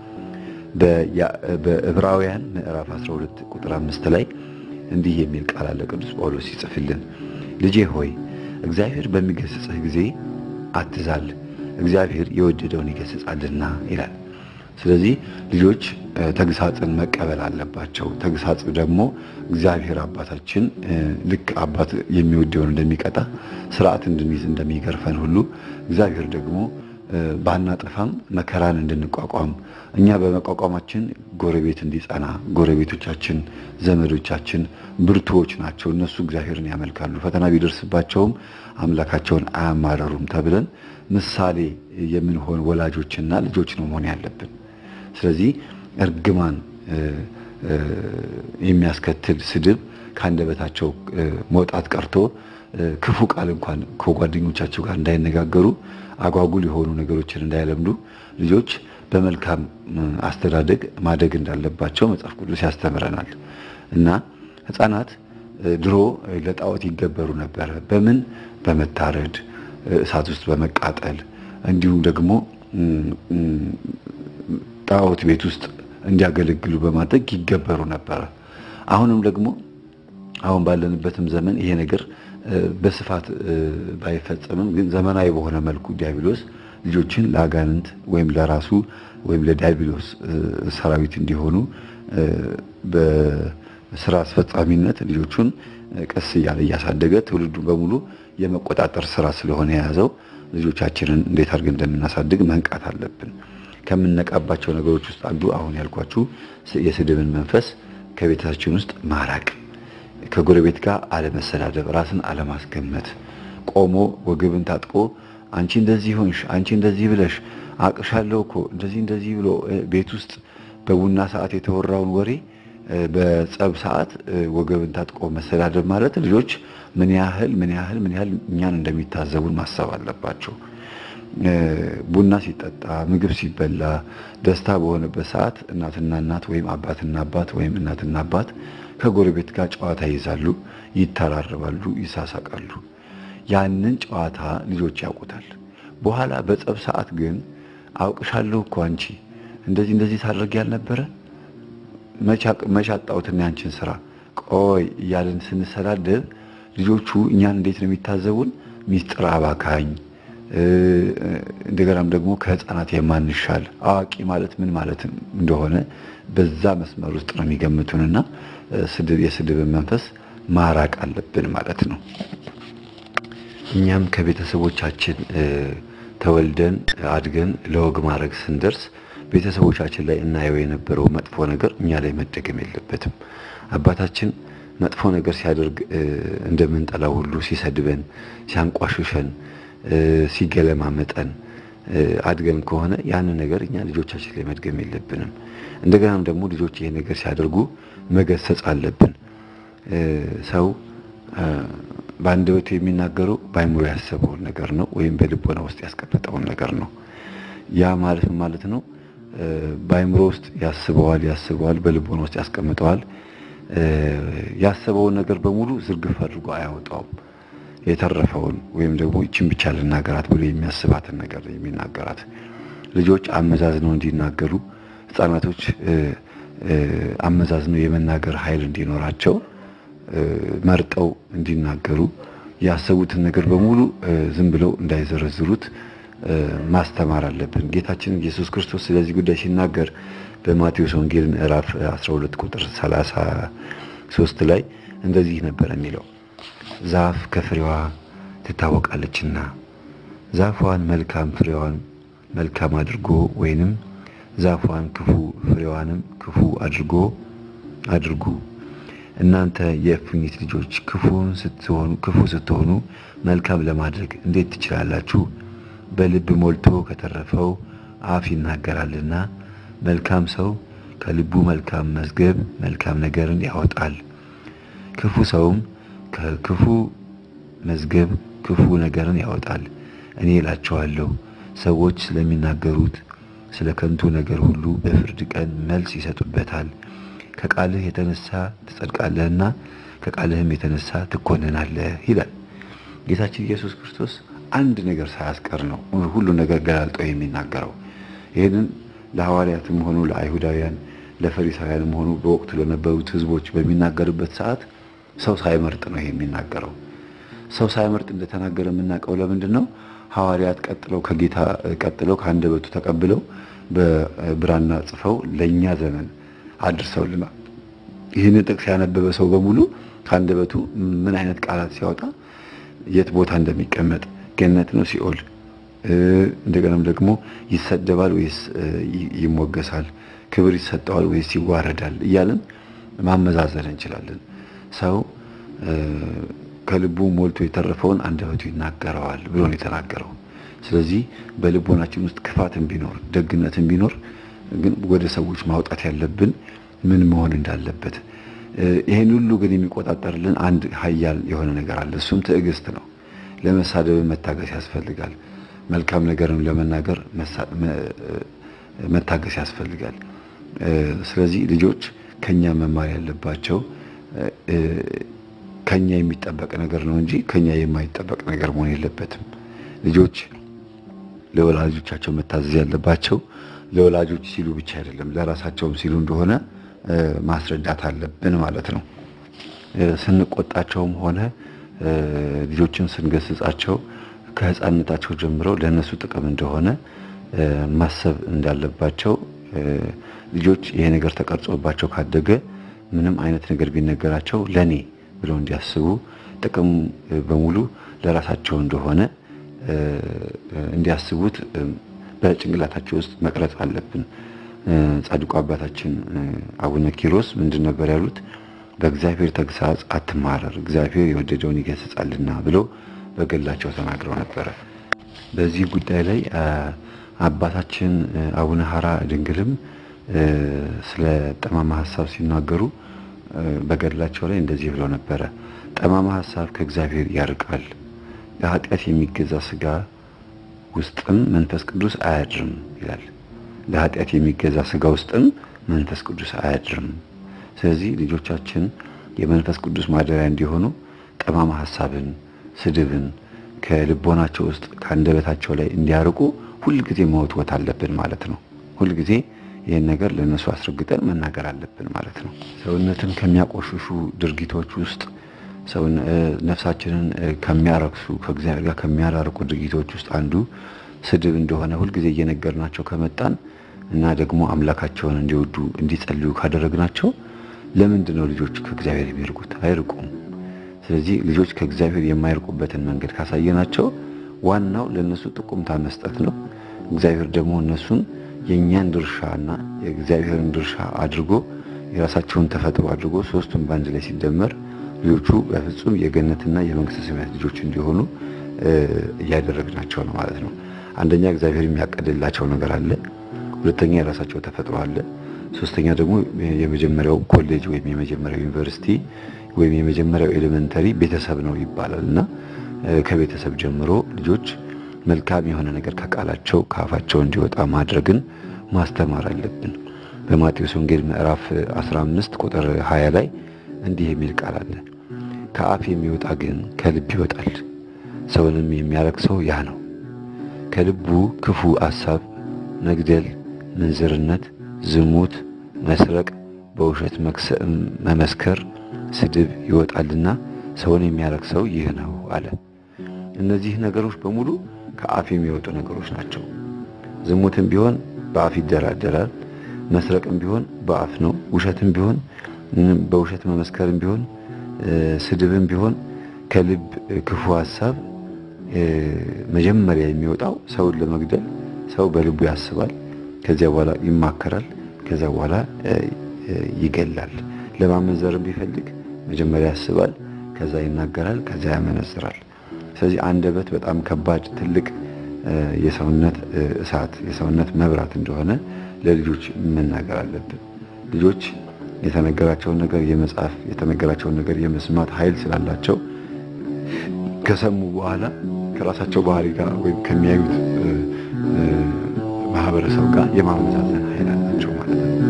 በዕብራውያን ምዕራፍ 12 ቁጥር 5 ላይ እንዲህ የሚል ቃል አለ። ቅዱስ ጳውሎስ ሲጽፍልን ልጄ ሆይ እግዚአብሔር በሚገስጽህ ጊዜ አትዛል፣ እግዚአብሔር የወደደውን ይገስጻልና ይላል። ስለዚህ ልጆች ተግሳጽን መቀበል አለባቸው። ተግሳጽ ደግሞ እግዚአብሔር አባታችን ልክ አባት የሚወደውን እንደሚቀጣ ስርዓት እንድንይዝ እንደሚገርፈን ሁሉ እግዚአብሔር ደግሞ ባናጠፋም መከራን እንድንቋቋም እኛ በመቋቋማችን ጎረቤት እንዲጸና፣ ጎረቤቶቻችን፣ ዘመዶቻችን ብርቱዎች ናቸው፣ እነሱ እግዚአብሔርን ያመልካሉ፣ ፈተና ቢደርስባቸውም አምላካቸውን አያማረሩም ተብለን ምሳሌ የምንሆን ወላጆችና ልጆች ነው መሆን ያለብን። ስለዚህ እርግማን የሚያስከትል ስድብ ከአንደበታቸው መውጣት ቀርቶ ክፉ ቃል እንኳን ከጓደኞቻቸው ጋር እንዳይነጋገሩ አጓጉል የሆኑ ነገሮችን እንዳይለምዱ ልጆች በመልካም አስተዳደግ ማደግ እንዳለባቸው መጽሐፍ ቅዱስ ያስተምረናል እና ሕፃናት ድሮ ለጣዖት ይገበሩ ነበረ። በምን በመታረድ እሳት ውስጥ በመቃጠል እንዲሁም ደግሞ ጣዖት ቤት ውስጥ እንዲያገለግሉ በማድረግ ይገበሩ ነበረ። አሁንም ደግሞ አሁን ባለንበትም ዘመን ይሄ ነገር በስፋት ባይፈጸምም ግን ዘመናዊ በሆነ መልኩ ዲያብሎስ ልጆችን ለአጋንንት ወይም ለራሱ ወይም ለዲያብሎስ ሰራዊት እንዲሆኑ በስራ አስፈጻሚነት ልጆቹን ቀስ እያለ እያሳደገ ትውልዱን በሙሉ የመቆጣጠር ስራ ስለሆነ የያዘው ልጆቻችንን እንዴት አድርገን እንደምናሳድግ መንቃት አለብን። ከምንነቃባቸው ነገሮች ውስጥ አንዱ አሁን ያልኳችሁ የስድብን መንፈስ ከቤታችን ውስጥ ማራቅ፣ ከጎረቤት ጋር አለመሰዳደብ፣ ራስን አለማስገመት፣ ቆሞ ወገብን ታጥቆ አንቺ እንደዚህ ሆንሽ፣ አንቺ እንደዚህ ብለሽ አቅሻለሁ እኮ እንደዚህ እንደዚህ ብሎ ቤት ውስጥ በቡና ሰዓት የተወራውን ወሬ በጸብ ሰዓት ወገብን ታጥቆ መሰዳደብ ማለት ልጆች ምን ያህል ምን ያህል ምን ያህል እኛን እንደሚታዘቡን ማሰብ አለባቸው። ቡና ሲጠጣ ምግብ ሲበላ ደስታ በሆነበት ሰዓት እናትና እናት ወይም አባትና አባት ወይም እናትና አባት ከጎረቤት ጋር ጨዋታ ይይዛሉ፣ ይተራረባሉ፣ ይሳሳቃሉ። ያንን ጨዋታ ልጆች ያውቁታል። በኋላ በጸብ ሰዓት ግን አውቅሻለሁ እኮ አንቺ እንደዚህ እንደዚህ ታደርጊ ያልነበረ መች አጣሁትና ያንቺን ስራ ቆይ እያለን ስንሰዳደብ ልጆቹ እኛን እንዴት ነው የሚታዘቡን? ሚስጥር አባካኝ እንደገናም ደግሞ ከህፃናት የማንሻል አዋቂ ማለት ምን ማለት እንደሆነ በዛ መስመር ውስጥ ነው የሚገምቱንና ስድብ የስድብን መንፈስ ማራቅ አለብን ማለት ነው። እኛም ከቤተሰቦቻችን ተወልደን አድገን ለወግ ማድረግ ስንደርስ ቤተሰቦቻችን ላይ እናየው የነበረው መጥፎ ነገር እኛ ላይ መደገም የለበትም። አባታችን መጥፎ ነገር ሲያደርግ እንደምንጠላው ሁሉ ሲሰድበን፣ ሲያንቋሽሸን ሲገለማመጠን አድገን ከሆነ ያንን ነገር እኛ ልጆቻችን ላይ መድገም የለብንም። እንደገናም ደግሞ ልጆች ይሄ ነገር ሲያደርጉ መገሰጽ አለብን። ሰው በአንደበቱ የሚናገረው በአይምሮ ያሰበውን ነገር ነው ወይም በልቦና ውስጥ ያስቀመጠውን ነገር ነው። ያ ማለት ማለት ነው በአይምሮ ውስጥ ያስበዋል ያስበዋል፣ በልቦና ውስጥ ያስቀምጠዋል። ያሰበውን ነገር በሙሉ ዝርግፍ አድርጎ አያወጣውም። የተረፈውን ወይም ደግሞ ይችን ብቻ ልናገራት ብሎ የሚያስባትን ነገር የሚናገራት። ልጆች አመዛዝነው እንዲናገሩ ሕፃናቶች አመዛዝነው የመናገር ኃይል እንዲኖራቸው መርጠው እንዲናገሩ ያሰቡትን ነገር በሙሉ ዝም ብለው እንዳይዘረዝሩት ማስተማር አለብን። ጌታችን ኢየሱስ ክርስቶስ ስለዚህ ጉዳይ ሲናገር በማቴዎስ ወንጌል ምዕራፍ 12 ቁጥር 33 ላይ እንደዚህ ነበር የሚለው ዛፍ ከፍሬዋ ትታወቃለችና ዛፏን መልካም ፍሬዋን መልካም አድርጎ ወይንም ዛፏን ክፉ ፍሬዋንም ክፉ አድርጎ አድርጉ። እናንተ የእፉኝት ልጆች ክፉን ስትሆኑ ክፉ ስትሆኑ መልካም ለማድረግ እንዴት ትችላላችሁ? በልብ ሞልቶ ከተረፈው አፍ ይናገራልና። መልካም ሰው ከልቡ መልካም መዝገብ መልካም ነገርን ያወጣል። ክፉ ሰውም ከክፉ መዝገብ ክፉ ነገርን ያወጣል። እኔ እላቸዋለሁ ሰዎች ስለሚናገሩት ስለ ከንቱ ነገር ሁሉ በፍርድ ቀን መልስ ይሰጡበታል። ከቃልህ የተነሳ ትጸድቃለህና ከቃልህም የተነሳ ትኮንናለህ ይላል ጌታችን ኢየሱስ ክርስቶስ። አንድ ነገር ሳያስቀር ነው ሁሉ ነገር ገላልጦ የሚናገረው። ይህንን ለሐዋርያትም ሆኑ ለአይሁዳውያን ለፈሪሳውያንም ሆኑ በወቅቱ ለነበሩት ሕዝቦች በሚናገርበት ሰዓት ሰው ሳይመርጥ ነው የሚናገረው። ሰው ሳይመርጥ እንደተናገረ የምናውቀው ለምንድን ነው? ሐዋርያት ቀጥለው ከጌታ ቀጥለው ከአንደበቱ ተቀብለው በብራና ጽፈው ለእኛ ዘመን አድርሰውልናል። ይህንን ጥቅስ ያነበበ ሰው በሙሉ ከአንደበቱ ምን አይነት ቃላት ሲያወጣ የት ቦታ እንደሚቀመጥ ገነት ነው ሲኦል፣ እንደገናም ደግሞ ይሰደባል ወይስ ይሞገሳል፣ ክብር ይሰጠዋል ወይስ ይዋረዳል እያልን ማመዛዘን እንችላለን። ሰው ከልቡ ሞልቶ የተረፈውን አንደበቱ ይናገረዋል ብሎ ነው የተናገረው። ስለዚህ በልቦናችን ውስጥ ክፋትን ቢኖር ደግነትን ቢኖር ግን ወደ ሰዎች ማውጣት ያለብን ምን መሆን እንዳለበት ይሄን ሁሉ ግን የሚቆጣጠርልን አንድ ኃያል የሆነ ነገር አለ። እሱም ትዕግስት ነው። ለመሳደብ መታገስ ያስፈልጋል። መልካም ነገርን ለመናገር መታገስ ያስፈልጋል። ስለዚህ ልጆች ከኛ መማር ያለባቸው ከኛ የሚጠበቅ ነገር ነው እንጂ ከኛ የማይጠበቅ ነገር መሆን የለበትም። ልጆች ለወላጆቻቸው መታዘዝ ያለባቸው ለወላጆች ሲሉ ብቻ አይደለም፣ ለራሳቸውም ሲሉ እንደሆነ ማስረዳት አለብን ማለት ነው። ስንቆጣቸውም ሆነ ልጆችን ስንገስጻቸው ከሕፃንነታቸው ጀምረው ለእነሱ ጥቅም እንደሆነ ማሰብ እንዳለባቸው ልጆች ይሄ ነገር ተቀርጾባቸው ካደገ ምንም አይነት ነገር ቢነገራቸው ለኔ ብለው እንዲያስቡ ጥቅም በሙሉ ለራሳቸው እንደሆነ እንዲያስቡት በጭንቅላታቸው ውስጥ መቅረጽ አለብን። ጻድቁ አባታችን አቡነ ኪሮስ ምንድን ነበር ያሉት? በእግዚአብሔር ተግሳጽ አትማረር፣ እግዚአብሔር የወደደውን ይገስጻልና ብለው በገላቸው ተናግረው ነበረ። በዚህ ጉዳይ ላይ አባታችን አቡነ ሀራ ድንግልም ስለ ጠማማ ሀሳብ ሲናገሩ በገድላቸው ላይ እንደዚህ ብለው ነበረ። ጠማማ ሀሳብ ከእግዚአብሔር ያርቃል፣ ለኃጢአት የሚገዛ ስጋ ውስጥም መንፈስ ቅዱስ አያድርም ይላል። ለኃጢአት የሚገዛ ስጋ ውስጥም መንፈስ ቅዱስ አያድርም። ስለዚህ ልጆቻችን የመንፈስ ቅዱስ ማደሪያ እንዲሆኑ ጠማማ ሀሳብን፣ ስድብን ከልቦናቸው ውስጥ ከአንደበታቸው ላይ እንዲያርቁ ሁልጊዜ መወትወት አለብን ማለት ነው። ሁልጊዜ ይህን ነገር ለእነሱ አስረግጠን መናገር አለብን ማለት ነው። ሰውነትን ከሚያቆሽሹ ድርጊቶች ውስጥ ነፍሳችንን ከሚያረክሱ ከእግዚአብሔር ጋር ከሚያራርቁ ድርጊቶች ውስጥ አንዱ ስድብ እንደሆነ ሁልጊዜ እየነገርናቸው ከመጣን እና ደግሞ አምላካቸውን እንዲወዱ እንዲጸልዩ ካደረግናቸው ለምንድን ነው ልጆች ከእግዚአብሔር የሚርቁት? አይርቁም። ስለዚህ ልጆች ከእግዚአብሔር የማይርቁበትን መንገድ ካሳየናቸው ዋናው ለእነሱ ጥቁምታ መስጠት ነው። እግዚአብሔር ደግሞ እነሱን የእኛን ድርሻና የእግዚአብሔርን ድርሻ አድርጎ የራሳቸውን ተፈጥሮ አድርጎ ሶስቱን በአንድ ላይ ሲደመር ልጆቹ በፍጹም የገነትና የመንግስተ ሰማያት ልጆች እንዲሆኑ እያደረግናቸው ነው ማለት ነው። አንደኛ እግዚአብሔር የሚያቀድላቸው ነገር አለ። ሁለተኛ የራሳቸው ተፈጥሮ አለ። ሶስተኛ ደግሞ የመጀመሪያው ኮሌጅ ወይም የመጀመሪያው ዩኒቨርሲቲ ወይም የመጀመሪያው ኤሌመንተሪ ቤተሰብ ነው ይባላል እና ከቤተሰብ ጀምሮ ልጆች መልካም የሆነ ነገር ከቃላቸው ከአፋቸው እንዲወጣ ማድረግን ማስተማር አለብን። በማቴዎስ ወንጌል ምዕራፍ 15 ቁጥር 20 ላይ እንዲህ የሚል ቃል አለ። ከአፍ የሚወጣ ግን ከልብ ይወጣል፣ ሰውንም የሚያረክሰው ያ ነው። ከልቡ ክፉ አሳብ፣ መግደል፣ ምንዝርነት፣ ዝሙት፣ መስረቅ፣ በውሸት መመስከር፣ ስድብ ይወጣልና ሰውን የሚያረክሰው ይህ ነው አለ። እነዚህ ነገሮች በሙሉ ከአፍ የሚወጡ ነገሮች ናቸው። ዝሙትም ቢሆን በአፍ ይደራደራል። መስረቅም ቢሆን በአፍ ነው። ውሸትም ቢሆን በውሸት መመስከርም ቢሆን ስድብም ቢሆን ከልብ ክፉ ሀሳብ መጀመሪያ የሚወጣው ሰውን ለመግደል ሰው በልቡ ያስባል። ከዚያ በኋላ ይማከራል። ከዚያ በኋላ ይገላል። ለማመንዘርም ቢፈልግ መጀመሪያ ያስባል፣ ከዛ ይናገራል፣ ከዚያ ያመነዝራል። ስለዚህ አንደበት በጣም ከባድ ትልቅ የሰውነት እሳት የሰውነት መብራት እንደሆነ ለልጆች መናገር አለብን። ልጆች የተነገራቸውን ነገር የመጻፍ የተነገራቸውን ነገር የመስማት ኃይል ስላላቸው ከሰሙ በኋላ ከራሳቸው ባህሪ ጋር ወይም ከሚያዩት ማህበረሰብ ጋር የማመዛዘን ኃይል አላቸው ማለት ነው።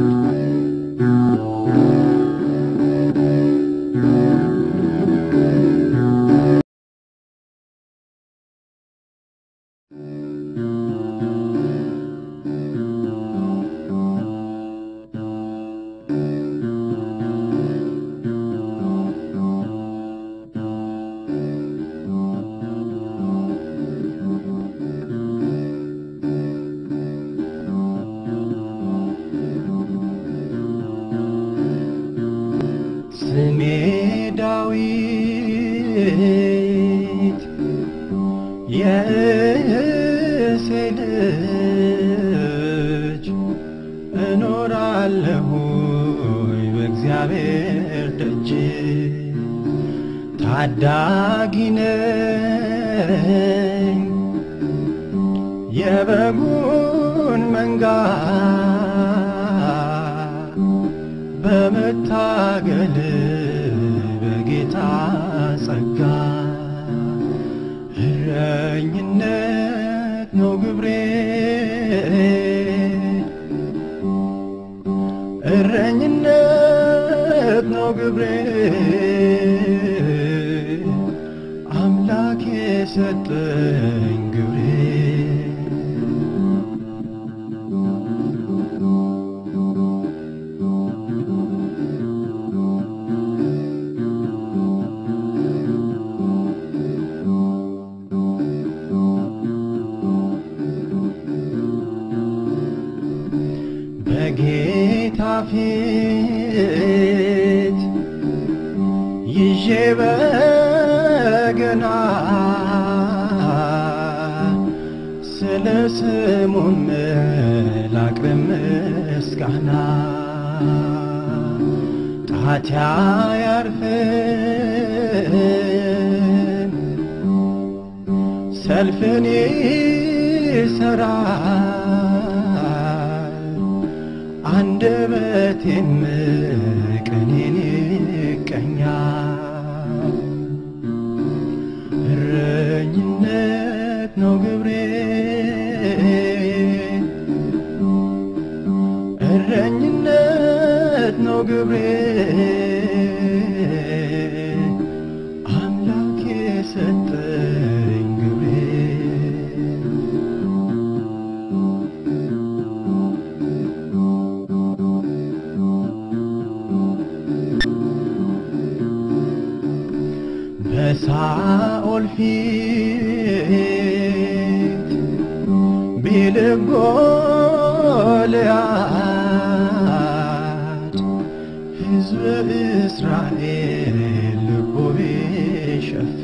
ዳዊት የእሴይ ልጅ እኖራለሁኝ በእግዚአብሔር ደጅ ታዳጊ ነኝ የበጉን መንጋ በመታገል በጌታ ጸጋ እረኝነት ነው ግብሬ እረኝነት ነው ግብሬ አምላክ የሰጠኝ ግብሬ በጌታ ፊት ይዤ በገና ስለ ስሙም ላቅርብ ምስጋና ጣቴ አያርፍም ሰልፍን ይሰራል አንደበቴም ቅኔን ይቀኛል እረኝነት ነው ግብሬ እረኝነት ነው ግብሬ አምላክ የሰጠኝ ግብሬ በሳኦል ፊት ቢልም ጎልያድ ሕዝብ እስራኤል ልቡ ቢሸፍት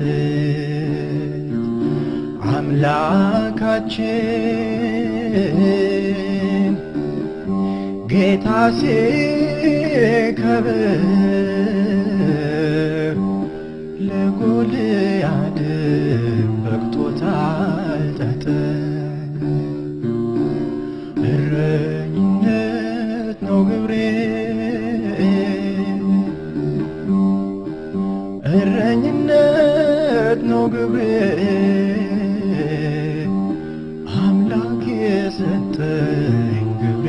አምላካችን ጌታ ሲከብር ለጎልያድም በቅቶታል ጠጠር እረኝነት ነው ግብሬ እረኝነት ነው ግብሬ አምላክ የሰጠኝ ግብሬ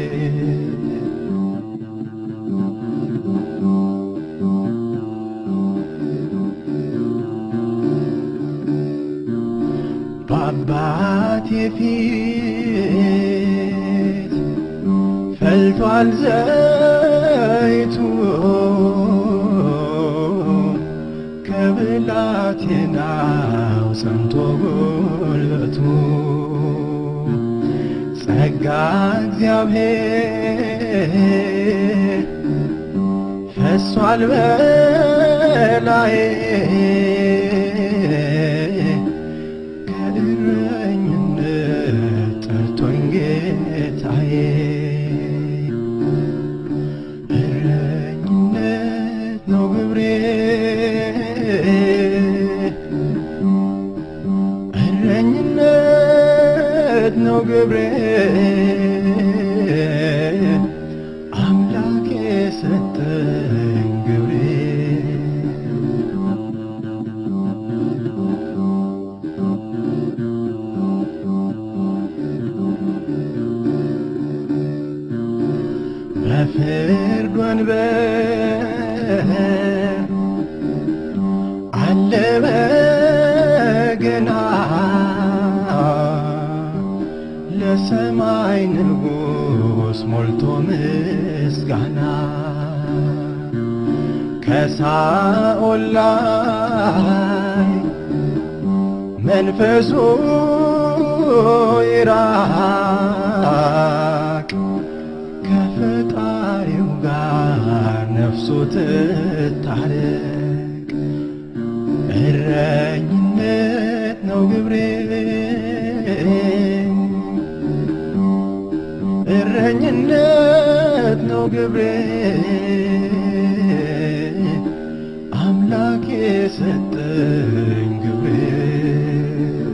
በአባቴ ፊት ፈልቷል ዘይቱ ከብላቴናው ጸንቶ ጉልበቱ ጸጋ እግዚአብሔር ፈሷል በላዬ ከእረኝነት ጠርቶኝ ጌታዬ እረኝነት ነው ግብሬ እረኝነት ነው ግብሬ አምላክ የሰጠኝ ግብሬ በፍርድ ወንበር አለ በገና ለሰማይ ንጉሥ ሞልቶ ምስጋና ከሳኦል ላይ መንፈሱ ይራቅ ከፈጣሪው ጋር ነፍሱ ትታረቅ ነው ግብሬ አምላክ የሰጠኝ ግብሬ